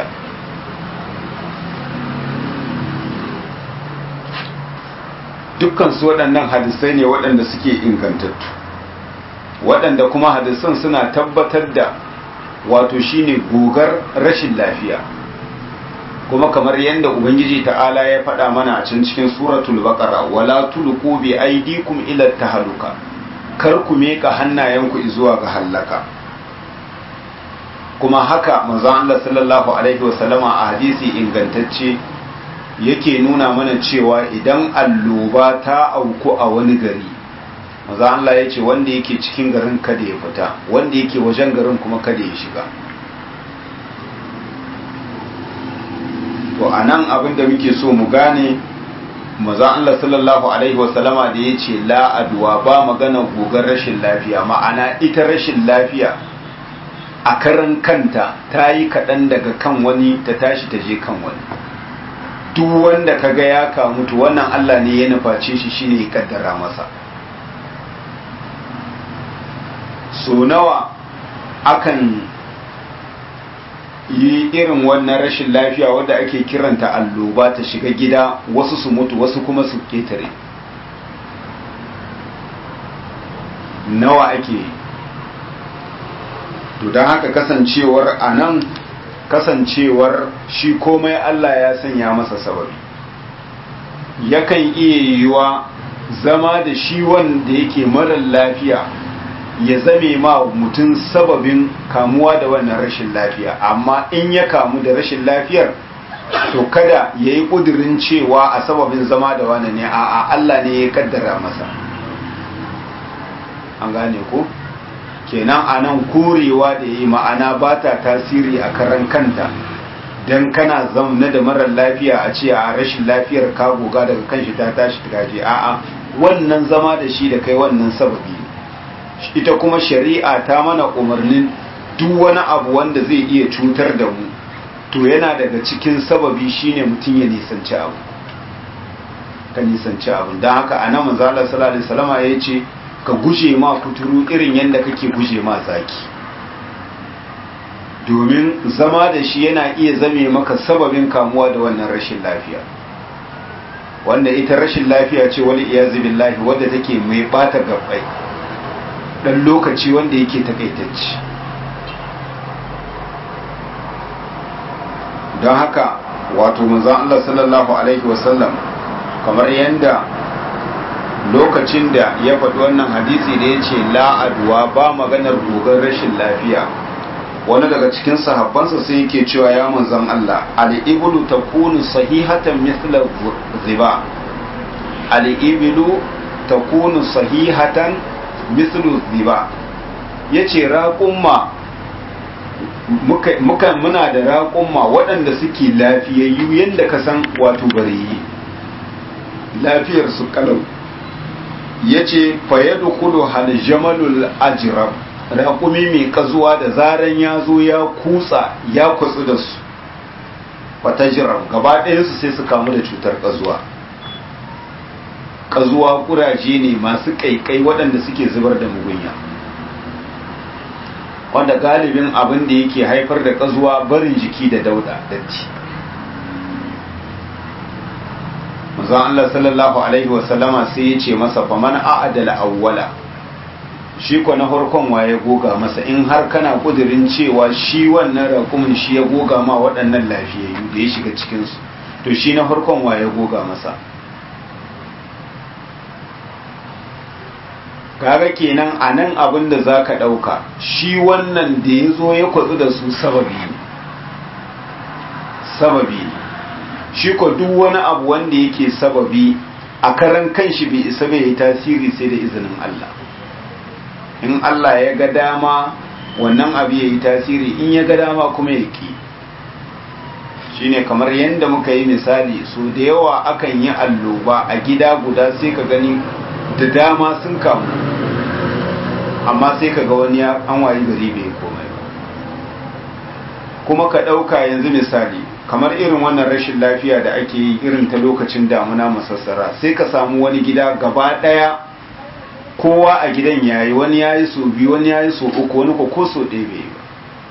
Speaker 1: dukkan su waɗannan hadisai ne waɗanda suke ingantattu waɗanda kuma hadisan suna tabbatar da wato shine gogar rashin lafiya kuma kamar yadda ubangiji ta'ala ya faɗa mana a cikin cikin suratul baqara wala tulqu bi aydikum ila tahluka kar ku meka hannayenku zuwa ga hallaka kuma haka manzon Allah sallallahu alaihi wasallama a hadisi ingantacce yake nuna mana cewa idan alloba ta auku a wani gari manzon Allah ya ce wanda yake cikin garin kada ya fita wanda yake wajen garin kuma kada ya shiga to a nan abin da muke so mu gane mazan Allah sallallahu Alaihi wasallama da ya ce la'aduwa ba magana gogar rashin lafiya ma'ana ita rashin lafiya a karan kanta ta yi kaɗan daga kan wani ta tashi ta je kan wani duk wanda ka ga ya kamutu wannan Allah ne ya nuface shi shine ya kaddara masa so nawa akan yi irin wannan rashin lafiya wadda ake kiranta alloba ta shiga gida wasu su mutu wasu kuma su ketare nawa ake to don haka kasancewar a nan kasancewar shi komai Allah ya sanya masa sababi yakan iya yiwuwa zama da shi wanda yake marar lafiya ya zame ma mutum sababin kamuwa da wannan rashin lafiya amma in ya kamu da rashin lafiyar to kada ya yi ƙudurin cewa a sababin zama da wani ne a Allah ne ya kaddara masa an gane ko kenan a nan korewa da ya yi ma'ana ba ta tasiri a karan kanta don kana zaune da marar lafiya a ce a rashin lafiyar ka goga daga kanshi ta tashi ta gaje a'a wannan zama da shi da kai wannan sababi ne ita kuma shari'a ta mana umarnin duk wani abu wanda zai iya cutar da mu to yana daga cikin sababi shine mutum ya nisanci abu ka nisanci abu don haka a nan manzala sallallahu alaihi wasallama ya ce ka guje ma kuturu irin yadda kake guje ma zaki domin zama da shi yana iya zame maka sababin kamuwa da wannan rashin lafiya wanda ita rashin lafiya ce wani iyazu billahi wadda take mai bata gabbai dan lokaci wanda yake takaitacci don haka wato manzon Allah sallallahu alaihi wasallam kamar yanda lokacin da ya faɗi wannan hadisi da ya ce la'aduwa ba maganar gogon rashin lafiya wani daga cikin sahabbansa sai yake cewa ya manzon Allah al-iblu takunu sahihatan mithla ziba al-iblu takunu sahihatan mithlu ziba yace raƙumma muka muna da raƙumma waɗanda suke lafiyayyu yadda ka san wato bariyi lafiyar su kalau yace fayadu kudu hal jamalul ajrab raƙumi mai ƙazuwa da zaran ya zo ya kutsa ya kutsu da su wata jiran gaba ɗayansu sai su kamu da cutar ƙazuwa ƙazuwa ƙuraje ne masu ƙaiƙai waɗanda suke zubar da mugunya wanda galibin abin da yake haifar da ƙazuwa barin jiki da dauda datti manzon Allah sallallahu alaihi wasallama sai ya ce masa faman a'adala awwala shi ko na farkon waye goga masa in har kana kudirin cewa shi wannan rakumin shi ya goga ma waɗannan lafiyayyu da ya shiga cikinsu to shi na farkon waye goga masa kaga kenan a nan abin da za ka ɗauka shi wannan da ya zo ya kwatsu da su sababi ne sababi ne shi ko duk wani abu wanda yake sababi a karan kanshi bai isa bai yi tasiri sai da izinin Allah in Allah ya ga dama wannan abu ya yi tasiri in ya ga dama kuma ya ki shine kamar yadda muka yi misali so da yawa akan yi alloba a gida guda sai ka gani da dama sun kamu amma sai ka ga wani an wayi gari bai komai ba kuma ka ɗauka yanzu misali kamar irin wannan rashin lafiya da ake yi irin ta lokacin damuna masassara sai ka samu wani gida gaba ɗaya kowa a gidan yayi wani yayi so biyu wani yayi so uku wani ko so ɗaya bai ba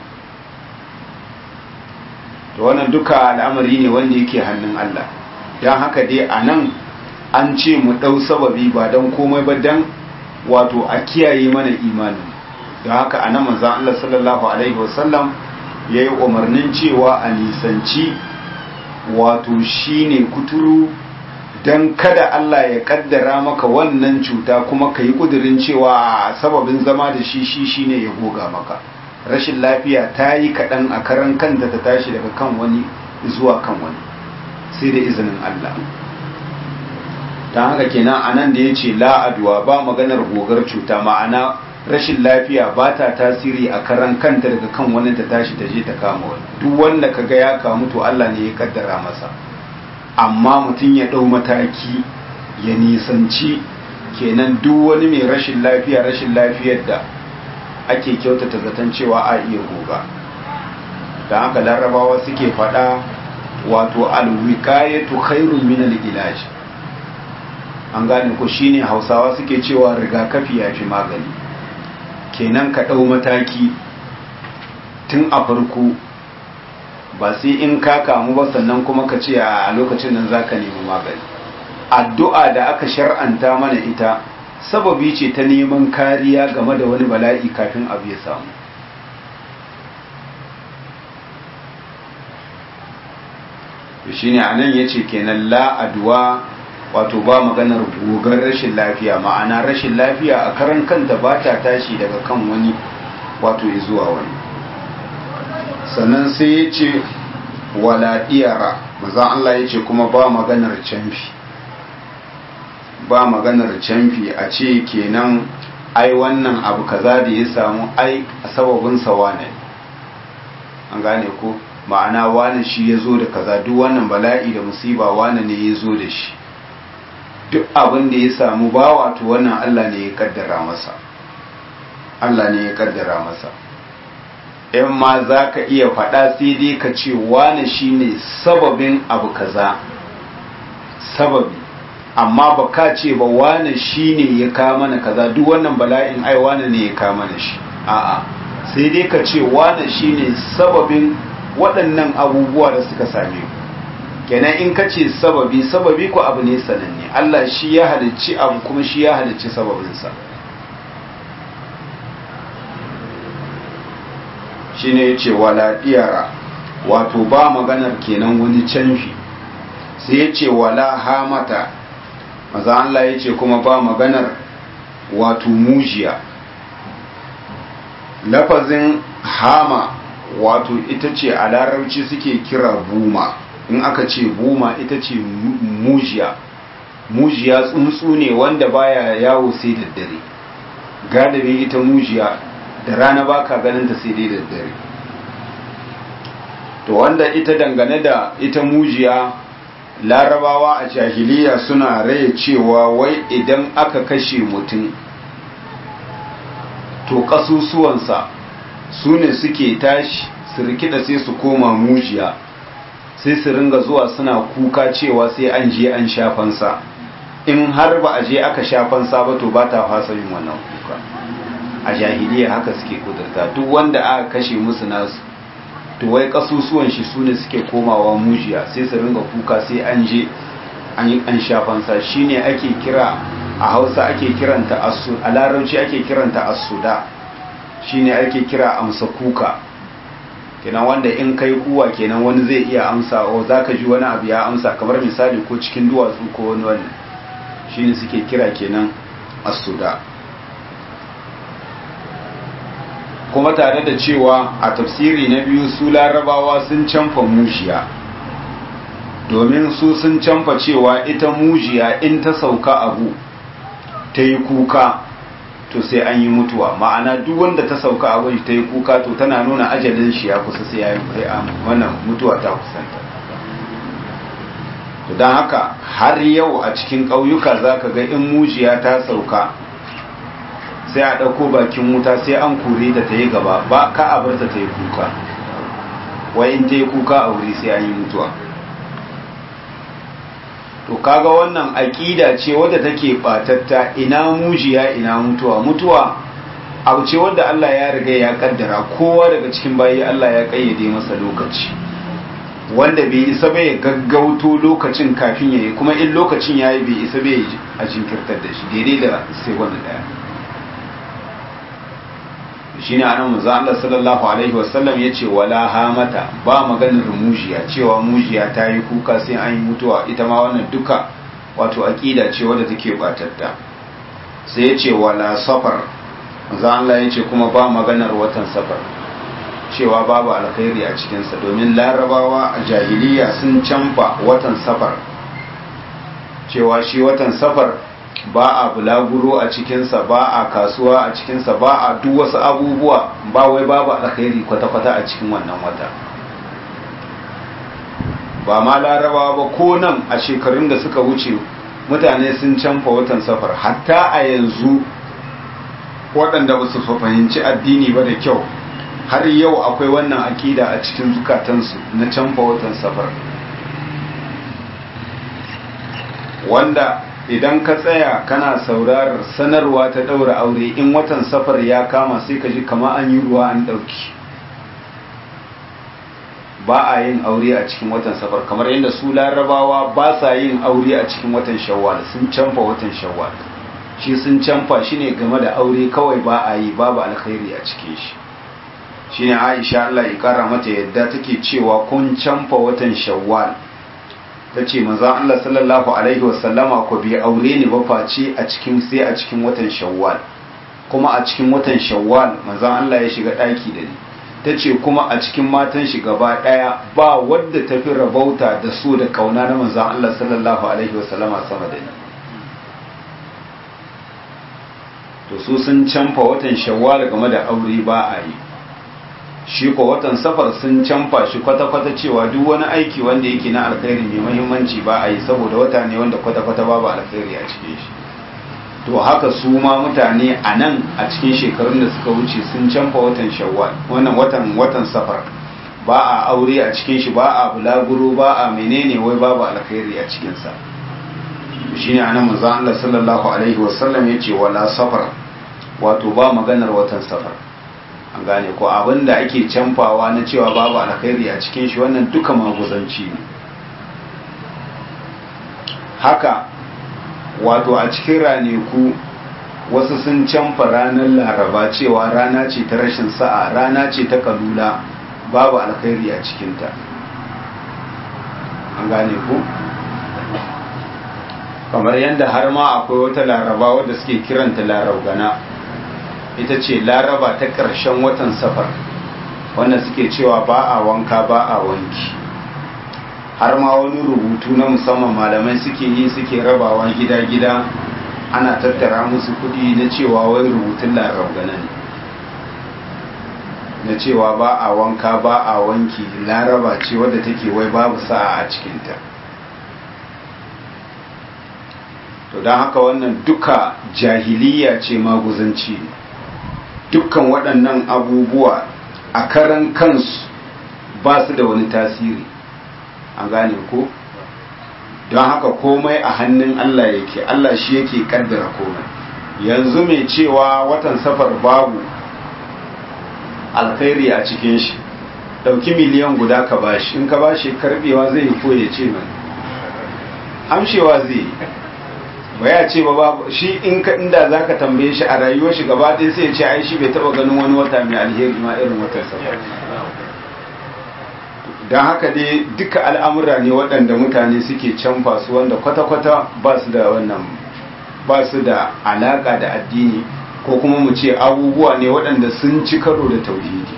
Speaker 1: to wannan duka al'amari ne wanda yake hannun Allah don haka dai a nan an ce mu ɗau sababi ba don komai ba don wato a kiyaye mana imanin don haka a nan manzan Allah sallallahu alaihi wasallam ya yi umarnin cewa a nisanci wato shine kuturu don kada Allah ya kaddara maka wannan cuta kuma ka yi kudirin cewa sababin zama da shi shi shine ya goga maka rashin lafiya ta yi kaɗan a karan kanta ta tashi daga kan wani zuwa kan wani sai da izinin Allah don haka kenan a nan da ya ce la'aduwa ba maganar gogar cuta ma'ana rashin lafiya ba ta tasiri a karan kanta daga kan wani ta tashi ta je ta kama wani duk wanda ka ga ya kamu to Allah ne ya kaddara masa amma mutum ya ɗau mataki ya nisanci kenan duk wani mai rashin lafiya rashin lafiyar da ake kyautata zaton cewa a iya goga da haka larabawa suke faɗa wato alwikayatu khairun min al-ilaj an gane ko shine hausawa suke cewa rigakafi ya fi magani kenan ka ɗau mataki tun a farko ba sai in ka kamu ba sannan kuma ka ce a lokacin nan za ka nemi magani addu'a da aka shar'anta mana ita sababi ce ta neman kariya game da wani bala'i kafin abu ya samu shi ne a nan ya ce kenan la'aduwa wato ba maganar gogar rashin lafiya ma'ana rashin lafiya a karan kanta ba ta tashi daga kan wani wato ya zuwa wani sannan sai ya ce wala diyara maza Allah ya ce kuma ba maganar canfi ba maganar canfi a ce kenan ai wannan abu kaza da ya samu ai a sababinsa wane an gane ko ma'ana wane shi ya zo da kaza duk wannan bala'i da musiba wane ne ya zo da shi duk abin da ya samu bawa to wannan Allah ne ya kaddara masa Allah ne ya kaddara masa in ma za ka iya faɗa sai dai ka ce wane shine sababin abu kaza sababi amma ba ka ce ba wane shine ya ka mana kaza duk wannan bala'in ai wane ne ya ka mana shi a'a sai dai ka ce wane shine sababin waɗannan abubuwa da suka same ku kenan in ka ce sababi sababi ko abu ne sananne Allah shi ya halicci abu kuma shi ya halicci sababinsa shi ne ya ce wala diyara wato ba maganar kenan wani canfi sai ya ce wala hamata maza Allah ya ce kuma ba maganar wato mujiya lafazin hama wato ita ce a larabci suke kira buma in aka ce buma ita ce mujiya mujiya tsuntsu ne wanda baya yawo sai da dare galibi ita mujiya da rana baka ganin ta sai dai da dare to wanda ita dangane da ita mujiya larabawa a jahiliya suna raya cewa wai idan aka kashe mutum to kasusuwansa su ne suke tashi su rikida sai su koma mujiya sai su ringa zuwa suna kuka cewa sai an je an shafansa in har ba a je aka shafansa ba to ba ta fasa yin wannan kuka a jahiliya haka suke kudurta duk wanda aka kashe musu nasu to wai kasusuwan shi su ne suke komawa mujiya sai su ringa kuka sai an je an shafansa shine ake kira a hausa ake kiranta a larabci ake kiranta asuda shine ake kira amsa kuka kenan wanda in kai kuwa kenan wani zai iya amsa o zaka ji wani abu ya amsa kamar misali ko cikin duwatsu ko wani wannan shine suke kira kenan asuda kuma tare da cewa a tafsiri na biyu su larabawa sun canfa mujiya domin su sun canfa cewa ita mujiya in ta sauka abu ta yi kuka to sai an yi mutuwa ma'ana duk wanda ta sauka abu ta yi kuka to tana nuna ajalin shi ya kusa sai ya yi wannan mutuwa ta kusanta to don haka har yau a cikin ƙauyuka za ka ga in mujiya ta sauka sai a ɗauko bakin wuta sai an kore ta ta yi gaba ba ka a bar ta ta yi kuka wai in ta yi kuka a wuri sai an yi mutuwa to kaga wannan aƙida ce wadda take batatta ina mujiya ina mutuwa mutuwa abu ce wadda Allah ya riga ya kaddara kowa daga cikin bayi Allah ya kayyade masa lokaci wanda bai isa bai gaggauto lokacin kafin yayi kuma in lokacin yayi bai isa bai a jinkirtar da shi daidai da sai wanda daya shine anan manzo Allah sallallahu alaihi wasallam yace wala hamata ba maganar mujiya cewa mujiya ta yi kuka sai an yi mutuwa ita ma wannan duka wato aqida ce wadda take batatta sai yace wala safar manzo Allah yace kuma ba maganar watan safar cewa babu alkhairi a cikin sa domin larabawa a jahiliya sun canfa watan safar cewa shi watan safar ba a bulaguro a cikinsa ba a kasuwa a cikinsa ba a duk wasu abubuwa ba wai babu alkhairi kwata-kwata a cikin wannan wata ba ma larabawa ba ko nan a shekarun da suka wuce mutane sun canfa watan safar hatta a yanzu waɗanda ba su fahimci addini ba da kyau har yau akwai wannan akida a cikin zukatansu na canfa watan safar wanda idan ka tsaya kana saurarar sanarwa ta ɗaura aure in watan safar ya kama sai ka ji kama an yi ruwa an ɗauki ba a yin aure a cikin watan safar kamar yadda su larabawa ba sa yin aure a cikin watan shawwal sun canfa watan shawwal shi sun canfa shi ne game da aure kawai ba a yi babu alkhairi a cikin shi shine aisha Allah ya kara mata yadda take cewa kun canfa watan shawwal ta ce manzan Allah sallallahu Alaihi wasallama ku bi aure ni ba face a cikin sai a cikin watan shawwal kuma a cikin watan shawwal manzan Allah ya shiga ɗaki da ni ta ce kuma a cikin matan shi gaba ɗaya ba wadda ta fi rabauta da so da ƙauna na manzan Allah sallallahu Alaihi wasallama sama da ni to su sun canfa watan shawwal game da aure ba a yi shi ko watan safar sun canfa shi kwata-kwata cewa duk wani aiki wanda yake na alkhairi mai muhimmanci ba a yi saboda wata ne wanda kwata-kwata babu alkhairi a cikin shi to haka su ma mutane a nan a cikin shekarun da suka wuce sun canfa watan shawwal wannan watan watan safar ba a aure a cikin shi ba a bulaguro ba a menene wai babu alkhairi a cikin sa shine anan manzo Allah sallallahu alaihi wasallam yace wala safar wato ba maganar watan safar an gane ko abinda ake canfawa na cewa babu alkhairi a cikin shi wannan duka maguzanci ne haka wato a cikin raneku wasu sun canfa ranar laraba cewa rana ce ta rashin sa'a rana ce ta kalula babu alkhairi a cikinta an gane ku kamar yadda har ma akwai wata laraba wadda suke kiranta larabgana ita ce laraba ta ƙarshen watan safar wanda suke cewa ba a wanka ba a wanki har ma wani rubutu na musamman malamai suke yi suke rabawa gida-gida ana tattara musu kudi na cewa wai rubutun larabgana ne na cewa ba a wanka ba a wanki laraba ce wadda take wai babu sa'a a cikinta to don haka wannan duka jahiliya ce maguzanci ne dukkan waɗannan abubuwa a karan kansu ba su da wani tasiri an gane ko don haka komai a hannun Allah yake Allah shi yake kaddara komai yanzu mai cewa watan safar babu alkhairi a cikin shi dauki miliyan guda ka bashi in ka bashi karbewa zai ko ya ce mai amshewa zai ba ya ce ba babu shi in ka inda zaka tambaye shi a rayuwar shi gaba ɗaya sai ya ce ai shi bai taba ganin wani wata mai alheri ma irin watan safar don haka dai duka al'amura ne waɗanda mutane suke canfa su wanda kwata-kwata ba su da wannan ba su da alaƙa da addini ko kuma mu ce abubuwa ne waɗanda sun ci karo da tauhidi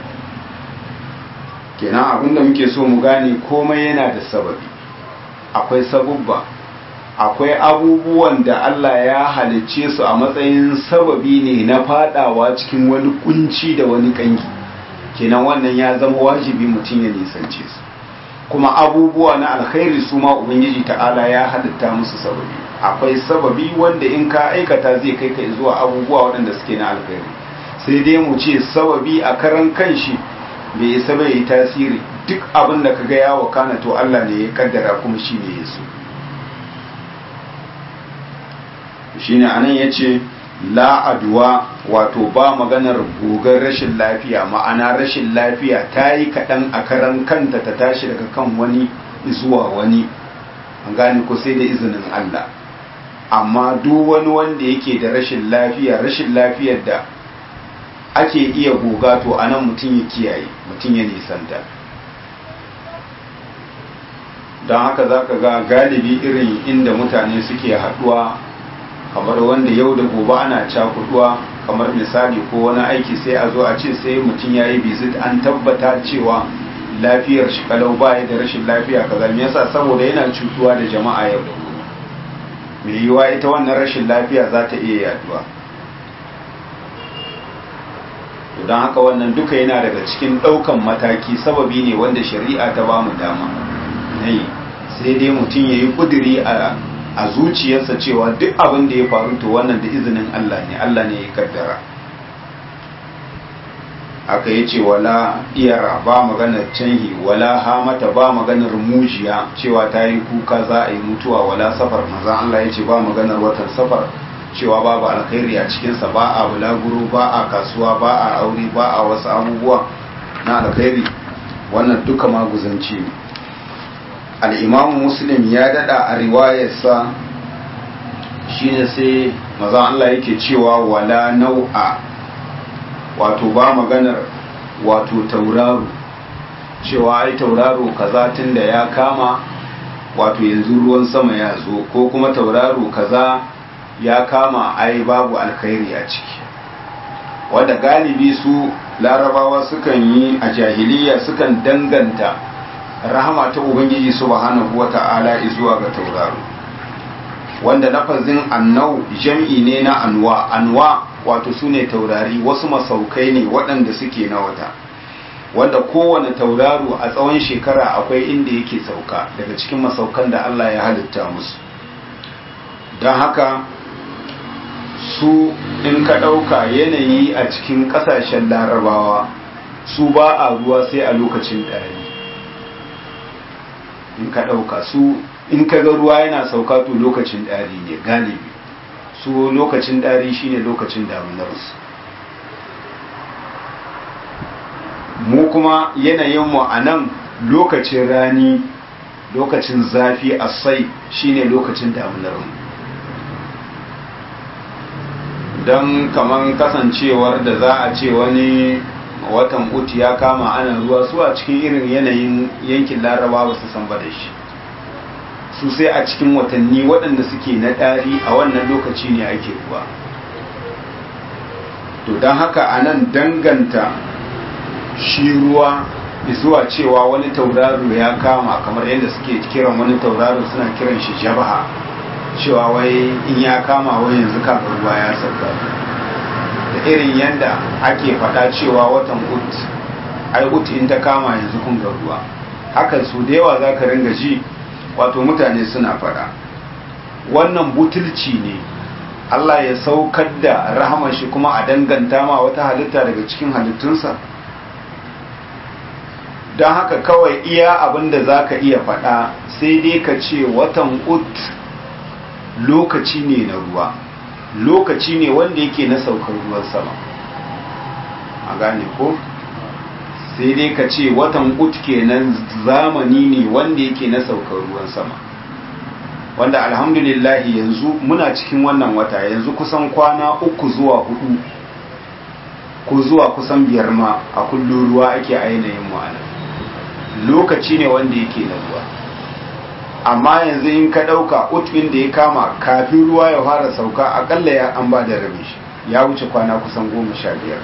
Speaker 1: kenan abinda muke so mu gane komai yana da sababi akwai sabubba akwai abubuwan da Allah ya halicce su a matsayin sababi ne na fadawa cikin wani kunci da wani kangi kenan wannan ya zama wajibi mutum ya nisance su kuma abubuwa na alkhairi su ma ubangiji ta'ala ya halitta musu sababi akwai sababi wanda in ka aikata zai kai ka zuwa abubuwa waɗanda suke na alkhairi sai dai mu ce sababi a karan kanshi bai isa bai yi tasiri duk abin da kaga ya wakana to Allah ne ya kaddara kuma shi ne ya so shine anan yace la aduwa wato ba maganar gogar rashin lafiya ma'ana rashin lafiya ta yi kaɗan a karan kanta ta tashi daga kan wani zuwa wani an gane ko sai da izinin Allah amma duk wani wanda yake da rashin lafiya rashin lafiyar da ake iya goga to anan mutum ya kiyaye mutum ya nisanta don haka za ka ga galibi irin inda mutane suke haɗuwa kamar wanda yau da gobe ana cakuduwa kamar misali ko wani aiki sai a zo a ce sai mutum ya yi visit an tabbata cewa lafiyar shi kalau baya da rashin lafiya kaza me yasa saboda yana cutuwa da jama'a yau da gobe mai yiwa ita wannan rashin lafiya za ta iya yaduwa don haka wannan duka yana daga cikin ɗaukan mataki sababi ne wanda shari'a ta ba mu dama sai dai mutum ya yi ƙuduri a a zuciyarsa cewa duk abin da ya faru to wannan da izinin Allah ne Allah ne ya kaddara aka yi ce wala iyara ba maganar canhi wala hamata ba maganar mujiya cewa ta yi kuka za a yi mutuwa wala safar maza Allah ya ce ba maganar watan safar cewa babu alkhairi a cikinsa ba a bulaguro ba a kasuwa ba a aure ba a wasu abubuwa na alkhairi wannan duka maguzanci ne al'imamu muslim ya dada a riwayarsa shi ne sai maza Allah yake cewa wala nau'a wato ba maganar wato tauraro cewa ai tauraro kaza tun da ya kama wato yanzu ruwan sama ya zo ko kuma tauraro kaza ya kama ai babu alkhairi a ciki wadda galibi su larabawa sukan yi a jahiliya sukan danganta rahama ta ubangiji subhanahu wata'ala zuwa ga tauraro wanda lafazin annau jam'i ne na anwa anwa wato su ne taurari wasu masaukai ne waɗanda suke na wata wanda kowane tauraro a tsawon shekara akwai inda yake sauka daga cikin masaukan da Allah ya halitta musu don haka su in ka ɗauka yanayi a cikin ƙasashen larabawa su ba a ruwa sai a lokacin ɗari in ka ɗauka su in ka ga ruwa yana sauka to lokacin ɗari ne galibi su lokacin ɗari shine lokacin damunarsu mu kuma yanayinmu a nan lokacin rani lokacin zafi a sai shine lokacin damunarmu don kaman kasancewar da za a ce wani watan uti ya kama ana ruwa su a cikin irin yanayin yankin laraba ba su san ba da shi su sai a cikin watanni waɗanda suke na ɗari a wannan lokaci ne ake ruwa to don haka a nan danganta shi ruwa zuwa cewa wani tauraro ya kama kamar yadda suke kiran wani tauraro suna kiran shi jabaha cewa wai in ya kama wai yanzu kafin ruwa ya sauka da irin yadda ake faɗa cewa watan ut ai ut in ta kama yanzu kun ga ruwa hakan su da yawa za ka ringa ji wato mutane suna faɗa wannan butulci ne Allah ya saukar da rahamar shi kuma a danganta ma wata halitta daga cikin halittunsa don haka kawai iya abin da za ka iya faɗa sai dai ka ce watan ut lokaci ne na ruwa lokaci ne wanda yake na saukar ruwan sama a gane ko sai dai ka ce watan ut kenan zamani ne wanda yake na saukar ruwan sama wanda alhamdulillahi yanzu muna cikin wannan wata yanzu kusan kwana uku zuwa hudu ko zuwa kusan biyar ma a kullum ruwa ake a yanayin mu'ana lokaci ne wanda yake na ruwa amma yanzu in ka ɗauka utbin da ya kama kafin ruwa ya fara sauka akalla ya an ba da rabi shi ya wuce kwana kusan goma sha biyar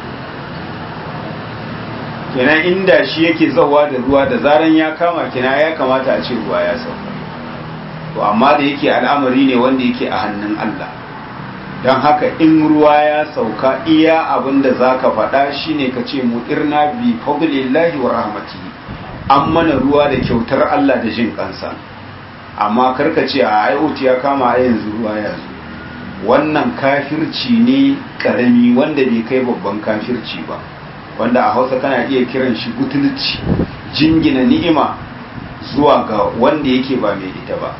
Speaker 1: kenan inda shi yake zauwa da ruwa da zaran ya kama kina ya kamata a ce ruwa ya sauka to amma da yake al'amari ne wanda yake a hannun Allah don haka in ruwa ya sauka iya abin da za ka faɗa shine ka ce mutirna bi fadlillahi wa rahmatihi an mana ruwa da kyautar Allah da jin kansa amma karka ce a IoT ya kama a yanzu ruwa ya zo wannan kafirci ne karami wanda bai kai babban kafirci ba wanda a hausa kana iya kiran shi butulci jingina ni'ima zuwa ga wanda yake ba mai ita ba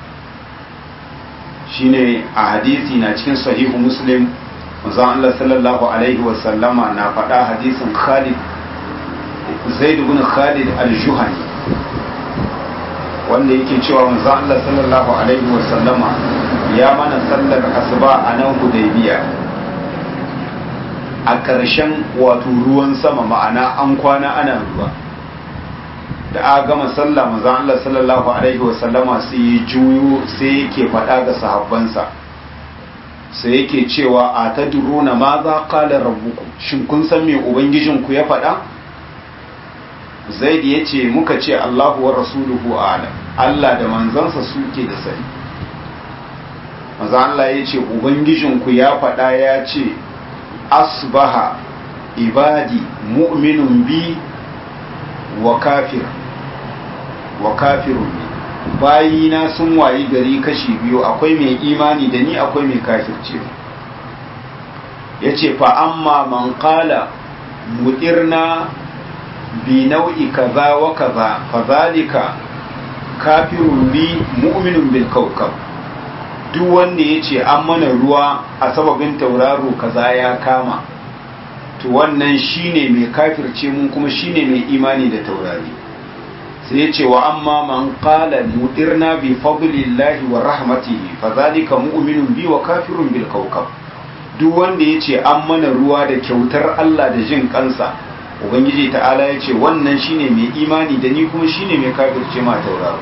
Speaker 1: shine a hadisi na cikin sahihu muslim manzon Allah sallallahu alaihi wasallama na faɗa hadisin Khalid Zaid ibn Khalid al-Juhani wanda yake cewa manzon Allah sallallahu alaihi wasallama ya mana sallar asuba a nan Hudaybiya a ƙarshen wato ruwan sama ma'ana an kwana ana ruwa da a gama sallah manzon Allah sallallahu alaihi wasallama sai ya juyo sai yake faɗa ga sahabbansa sai yake cewa a ta duruna ma za qala rabbukum shin kun san me ubangijinku ya faɗa zaid ya ce muka ce Allahu wa rasuluhu a'lam Allah da manzansa suke da sani manzo Allah ya ce ubangijinku ya faɗa ya ce asbaha ibadi mu'minun bi wa kafir wa kafirun bi bayina sun wayi gari kashi biyu akwai mai imani da ni akwai mai kafirce ya ce fa amma man qala mutirna bi nau'i kaza wa kaza fa zalika kafirun bi mu'minun bil kawkab duk wanda ya ce an mana ruwa a sababin tauraro kaza ya kama to wannan shine mai kafirce mun kuma shine mai imani da taurari sai ya ce wa amma man qala mudirna bi fadlillahi wa rahmatihi fa zalika mu'minun bi wa kafirun bil kawkab duk wanda ya ce an mana ruwa da kyautar Allah da jin kansa ubangiji ta'ala ya ce wannan shine mai imani da ni kuma shine mai kafirce ma tauraro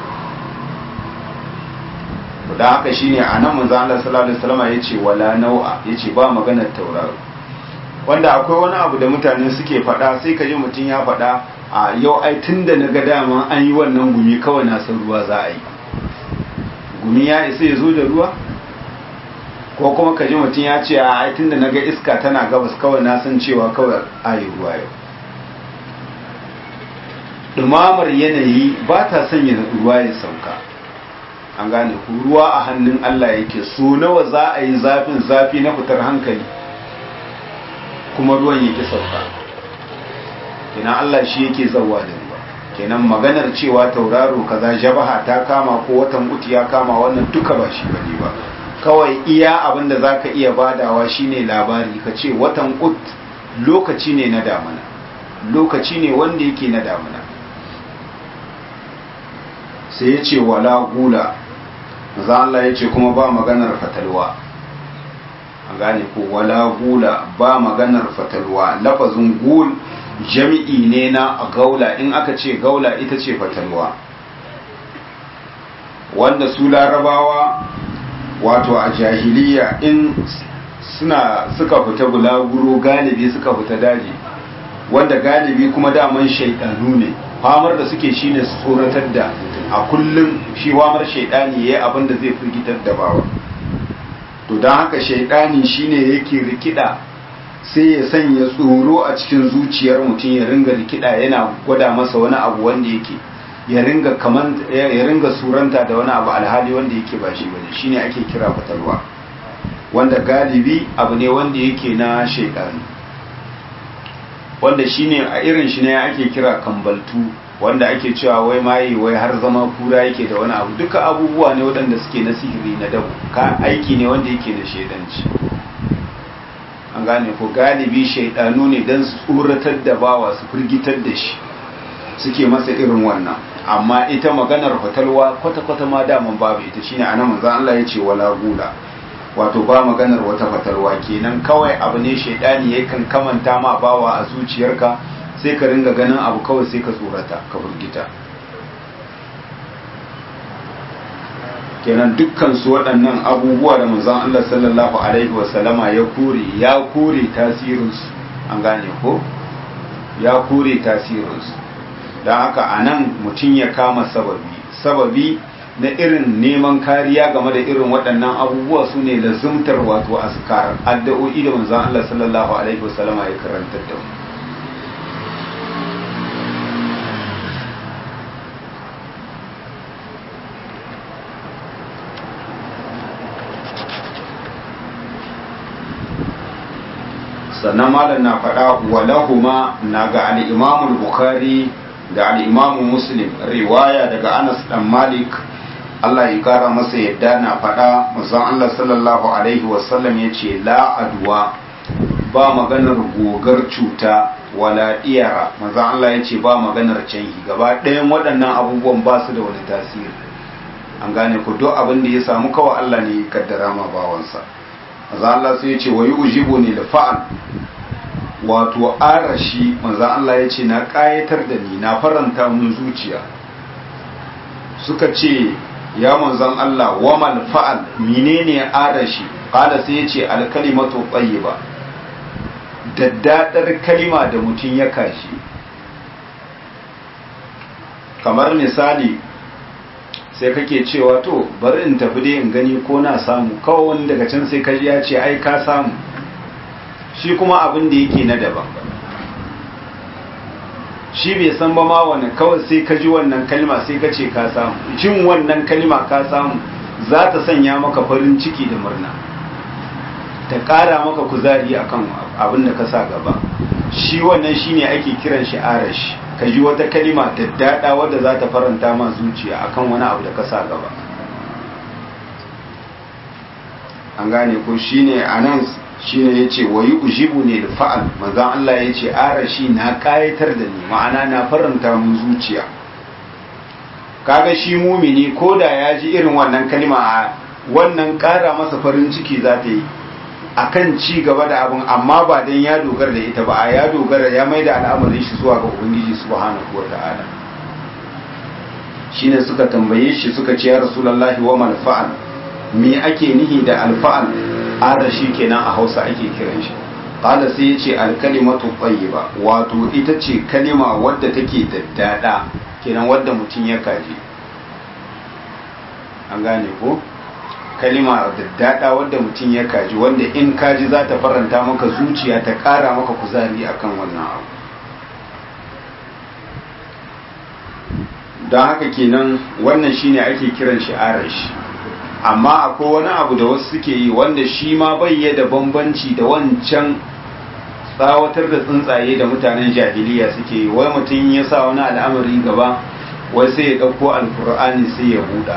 Speaker 1: da haka shine a nan manzo Allah sallallahu alaihi wasallam yace wala nau'a yace ba maganar tauraro wanda akwai wani abu da mutane suke faɗa sai ka ji mutum ya faɗa a yau ai tunda na ga dama an yi wannan gumi kawai na san ruwa za a yi gumi ya isa ya zo da ruwa ko kuma ka ji mutum ya ce a ai tunda na ga iska tana gabas kawai na san cewa kawai a yi ruwa yau ɗumamar yanayi ba ta sanya ruwa ya sauka an gane ku ruwa a hannun Allah yake so nawa za a yi zafin zafi na fitar hankali kuma ruwan yake sauka kenan Allah shi yake zawa da ruwa kenan maganar cewa tauraro kaza jabaha ta kama ko watan uti ya kama wannan duka ba shi bane ba kawai iya abin da zaka iya badawa shine labari ka ce watan ut lokaci ne na damuna lokaci ne wanda yake na damuna sai ya ce wala gula za Allah ya ce kuma ba maganar fatalwa a gane ko wala gula ba maganar fatalwa lafazin gul jami'i ne na gaula in aka ce gaula ita ce fatalwa wanda su larabawa wato a jahiliya in suna suka fita bulaguro galibi suka fita daji wanda galibi kuma daman shaidanu ne famar da suke shine su tsoratar da a kullum shi wamar shaidani yayi abin da zai firgitar da bawa to don haka shaidani shine yake rikida sai ya sanya tsoro a cikin zuciyar mutum ya ringa rikida yana gwada masa wani abu wanda yake ya ringa kaman ya ringa suranta da wani abu alhali wanda yake ba shi bane shine ake kira fatalwa wanda galibi abu ne wanda yake na shaidani wanda shine a irin shi ne ake kira kambaltu wanda ake cewa wai maye wai har zama kura yake da wani abu duka abubuwa ne waɗanda suke na sihiri na dabu ka aiki ne wanda yake da shaidanci an gane ko galibi shaidanu ne don su tsoratar da bawa su firgitar da shi suke masa irin wannan amma ita maganar fatalwa kwata-kwata ma daman babu ita shine anan manzon Allah ya ce wala gula wato ba maganar wata fatalwa kenan kawai abu ne shaidani yakan kamanta ma bawa a zuciyarka sai ka ringa ganin abu kawai sai ka tsorata ka burgita kenan dukkan su waɗannan abubuwa da manzon Allah sallallahu alaihi wasallama ya kore ya kore tasirinsu an gane ko ya kore tasirinsu don haka a nan mutum ya kama sababi sababi na irin neman kariya game da irin waɗannan abubuwa su ne lazumtar wato askar addu'o'i da manzon Allah sallallahu alaihi wasallama ya karantar da mu sannan malam na faɗa walahuma na ga al'imamul bukhari da al'imamu muslim riwaya daga anas dan malik Allah ya kara masa yadda na faɗa musan Allah sallallahu alaihi wasallam ya ce la'aduwa ba maganar gogar cuta wala iyara mazan Allah ya ce ba maganar canhi gaba ɗayan waɗannan abubuwan ba su da wani tasiri an gane ku duk abin da ya samu kawai Allah ne ya kaddara ma bawansa maza Allah sai ya ce wa yi ujibu ne da fa'al wato arashi maza Allah ya ce na ƙayatar da ni na faranta mun zuciya suka ce ya manzan Allah wa mal fa'al menene arashi qala sai ya ce alkalimatu tayyiba daddadar kalima da mutum ya kashi kamar misali sai kake cewa to bari in tafi dai in gani ko na samu kawai wani daga can sai kaji ya ce ai ka samu shi kuma abin da yake na daban shi bai san ba ma wani kawai sai ka ji wannan kalma sai ka ce ka samu jin wannan kalma ka samu za ta sanya maka farin ciki da murna ta ƙara maka kuzari akan abin da ka sa gaba shi wannan shine ake kiran shi arash ka ji wata kalima daddada wadda za ta faranta ma zuciya akan wani abu da ka sa gaba an gane ko shine anan shine yace wayi ujibu ne da fa'al manzon Allah yace arashi na kayatar da ni ma'ana na faranta mun zuciya kaga shi mumini koda ya ji irin wannan kalima wannan ƙara masa farin ciki za ta yi akan ci gaba da abin amma ba dan ya dogara da ita ba a ya dogara ya mai da al'amarin shi zuwa ga ubangiji subhanahu wa ta'ala shine suka tambaye shi suka ce ya rasulullahi wa mal fa'al me ake nihi da alfa'al arashi kenan a Hausa ake kiran shi qala sai yace al-kalimatu tayyiba wato ita ce kalima wadda take daddada kenan wadda mutum ya kaji an gane ko kalima daddada wadda mutum ya kaji wanda in kaji za ta faranta maka zuciya ta ƙara maka kuzari akan wannan abu don haka kenan wannan shine ake kiran shi arashi amma akwai wani abu da wasu suke yi wanda shi ma bai da bambanci da wancan tsawatar da tsuntsaye da mutanen jahiliya suke yi wai mutum ya sa wani al'amari gaba wai sai ya ɗauko alkur'ani sai ya buɗa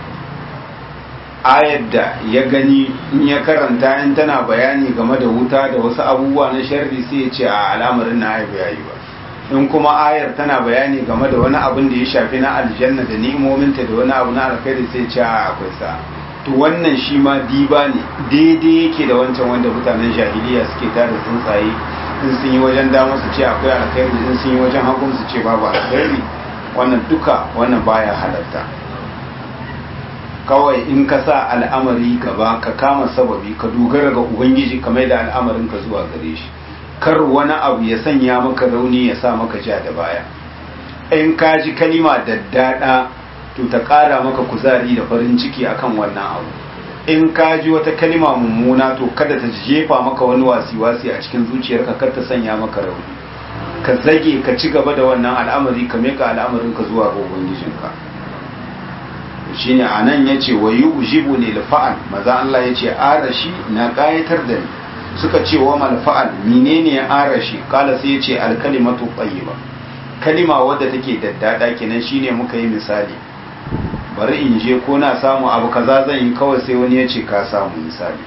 Speaker 1: ayar da ya gani in ya karanta in tana bayani game da wuta da wasu abubuwa na sharri sai ya ce a al'amarin na ayar yayi ba in kuma ayar tana bayani game da wani abin da ya shafi na aljanna da ni'imominta da wani abu na alkhairi sai ce a akwai sa to wannan shi ma diba ne daidai yake da wancan wanda mutanen jahiliya suke tare tsuntsaye in sun yi wajen dama su ce akwai alkhairi in sun yi wajen hagun su ce babu alkhairi wannan duka wannan baya halatta kawai in ka sa al'amari gaba ka kama sababi ka dogara ga ubangiji ka mai da al'amarin ka zuwa gare shi kar wani abu ya sanya maka rauni ya sa maka ja da baya in ka ji kalima daddada to ta ƙara maka kuzari da farin ciki akan wannan abu in ka ji wata kalima mummuna to kada ta jefa maka wani wasi-wasi a cikin zuciyarka kar ta sanya maka rauni ka zage ka ci gaba da wannan al'amari ka meka al'amarin ka zuwa ga ubangijinka shine anan yace wa yujibu lil fa'al maza Allah yace arashi na kayatar da ni suka ce wa mal fa'al menene arashi kala sai yace al kalimatu tayyiba kalima wadda take daddada kenan shine muka yi misali bari in je ko na samu abu kaza zan yi kawai sai wani yace ka samu misali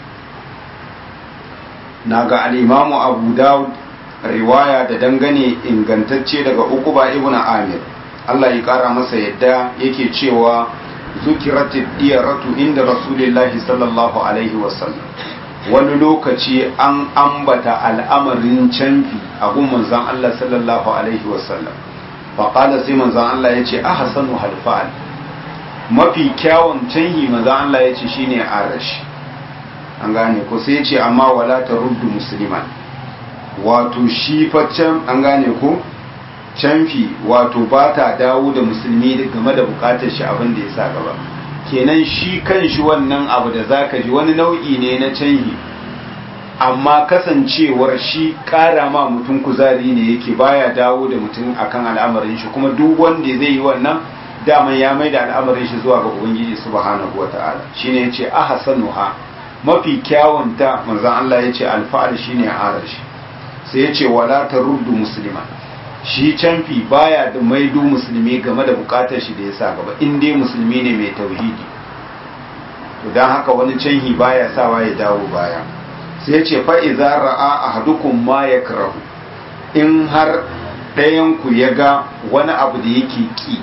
Speaker 1: naga al-imamu Abu Dawud riwaya da dangane ingantacce daga Uqba ibn Amir Allah ya kara masa yadda yake cewa zukiratid diyaratu inda Rasulullahi sallallahu alaihi wasallam wani lokaci an ambata al'amarin canfi a gun manzon Allah sallallahu alaihi wasallam faƙala sai manzon Allah ya ce ahsanu halfa'al mafi kyawun canhi manzon Allah ya ce shine arash an gane ko sai ya ce amma wala taruddu musliman wato shi faccen an gane ko canfi wato ba ta dawo da musulmi game da bukatar shi abin da ya sa gaba kenan shi kan shi wannan abu da zaka ji wani nau'i ne na canhi amma kasancewar shi kara ma mutum kuzari ne yake baya dawo da mutum akan al'amarin shi kuma duk wanda zai yi wannan daman ya mai da al'amarin shi zuwa ga ubangiji subhanahu wata'ala shine yace ahsanuha mafi kyawun ta manzon Allah yace alfa'al shine arashi sai yace wala taruddu muslima shi canfi baya da maido musulmi game da bukatar shi da ya sa gaba in dai musulmi ne mai tauhidi to don haka wani canhi baya sawa ya dawo baya sai ce fa'iza ra'a a hadukun ma ya karahu in har ɗayanku ya ga wani abu da yake ƙi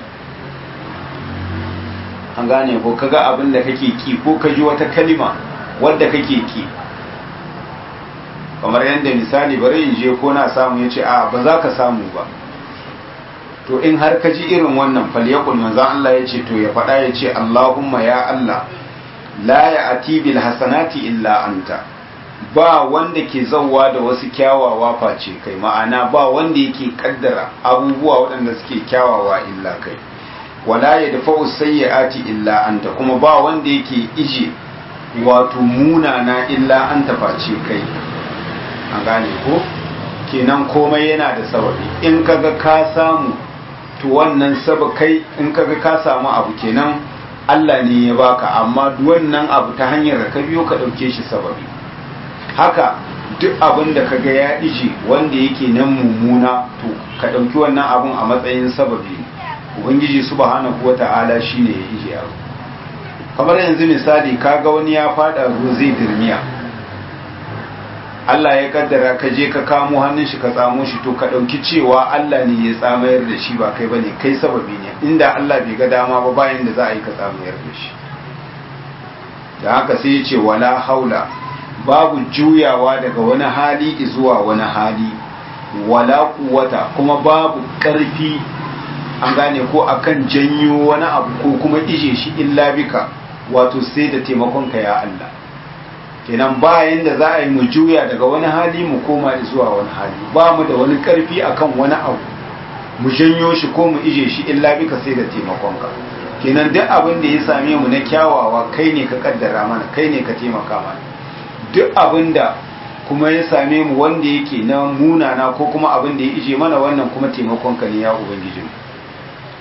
Speaker 1: an gane ko kaga abin da kake ƙi ko ka ji wata kalima wadda kake ƙi kamar yadda misali bari in je ko na samu ya ce a ba za ka samu ba to in har ka ji irin wannan falyakul manzan Allah ya ce to ya faɗa ya ce Allahumma ya Allah la ya ati bil hasanati illa anta ba wanda ke zauwa da wasu kyawawa face kai ma'ana ba wanda yake kaddara abubuwa waɗanda suke kyawawa illa kai wala ya dafa'u sayyi'ati illa anta kuma ba wanda yake ije wato munana illa anta face kai an gane ko kenan komai yana da sababi in kaga ka samu to wannan saba kai in kaga ka samu abu kenan Allah ne ya baka amma wannan abu ta hanyar da ka biyo ka dauke shi sababi haka duk abin da kaga ya ije wanda yake nan mummuna to ka dauki wannan abun a matsayin sababi ubangiji subhanahu wata'ala shine ya ije abu kamar yanzu misali kaga wani ya fada ruwa zai dirmiya Allah ya kaddara ka je ka kamo hannun shi ka tsamo shi to ka ɗauki cewa Allah ne ya tsamayar da shi ba kai bane kai sababi ne inda Allah bai ga dama ba bayan da za a yi ka tsamayar da shi da haka sai ya ce wala haula babu juyawa daga wani hali zuwa wani hali wala kuwata kuma babu ƙarfi an gane ko akan janyo wani abu ko kuma ije shi illa bika wato sai da taimakonka ya Allah kenan bayan da za a yi mu juya daga wani hali mu koma zuwa wani hali ba mu da wani karfi akan wani abu mu janyo shi ko mu ije shi illa bika sai da taimakonka kenan duk abin da ya same mu na kyawawa kai ne ka kaddara mana kai ne ka taimaka mana duk abin da kuma ya same mu wanda yake na munana ko kuma abin da ya ije mana wannan kuma taimakonka ne ya ubangiji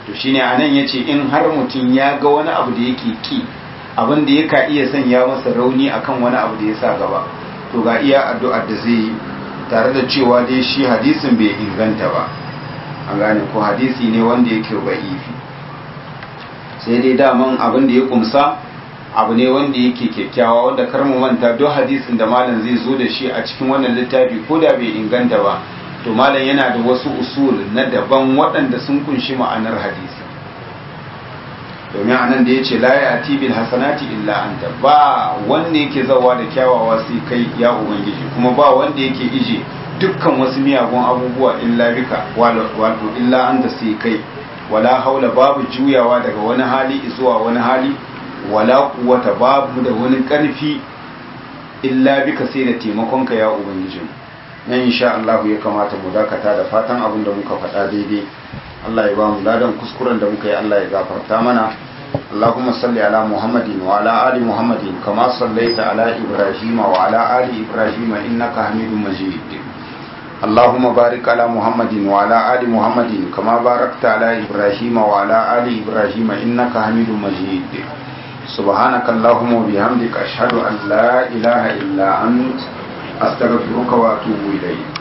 Speaker 1: to shine anan yace in har mutum ya ga wani abu da yake ki abin da yaka iya sanya masa rauni akan wani abu da ya sa gaba to ga iya addu'ar da zai yi tare da cewa dai shi hadisin bai inganta ba an gane ko hadisi ne wanda yake ba'ifi sai dai daman abin da ya kumsa abu ne wanda yake kyakkyawa wanda kar mu manta duk hadisin da malam zai zo da shi a cikin wannan littafi ko da bai inganta ba to malam yana da wasu usul na daban waɗanda sun kunshi ma'anar hadisi domin anan da ya ce la ya bil hasanati illa anta ba wanda yake zawa da kyawawa sai kai ya ubangiji kuma ba wanda yake ije dukkan wasu miyagun abubuwa illa bika wato illa anta sai kai wala haula babu juyawa daga wani hali zuwa wani hali wala kuwata babu da wani karfi illa bika sai da taimakonka ya ubangiji nan insha Allah ya kamata mu dakata da fatan abin da muka faɗa daidai Allah ya ba mu ladan kuskuren da muka yi Allah ya gafarta mana اللهم صل على محمد وعلى آل محمد كما صليت على إبراهيم وعلى آل إبراهيم إنك حميد مجيد اللهم بارك على محمد وعلى آل محمد كما باركت على إبراهيم وعلى آل إبراهيم إنك حميد مجيد سبحانك اللهم وبحمدك أشهد أن لا إله إلا أنت أستغفرك وأتوب إليك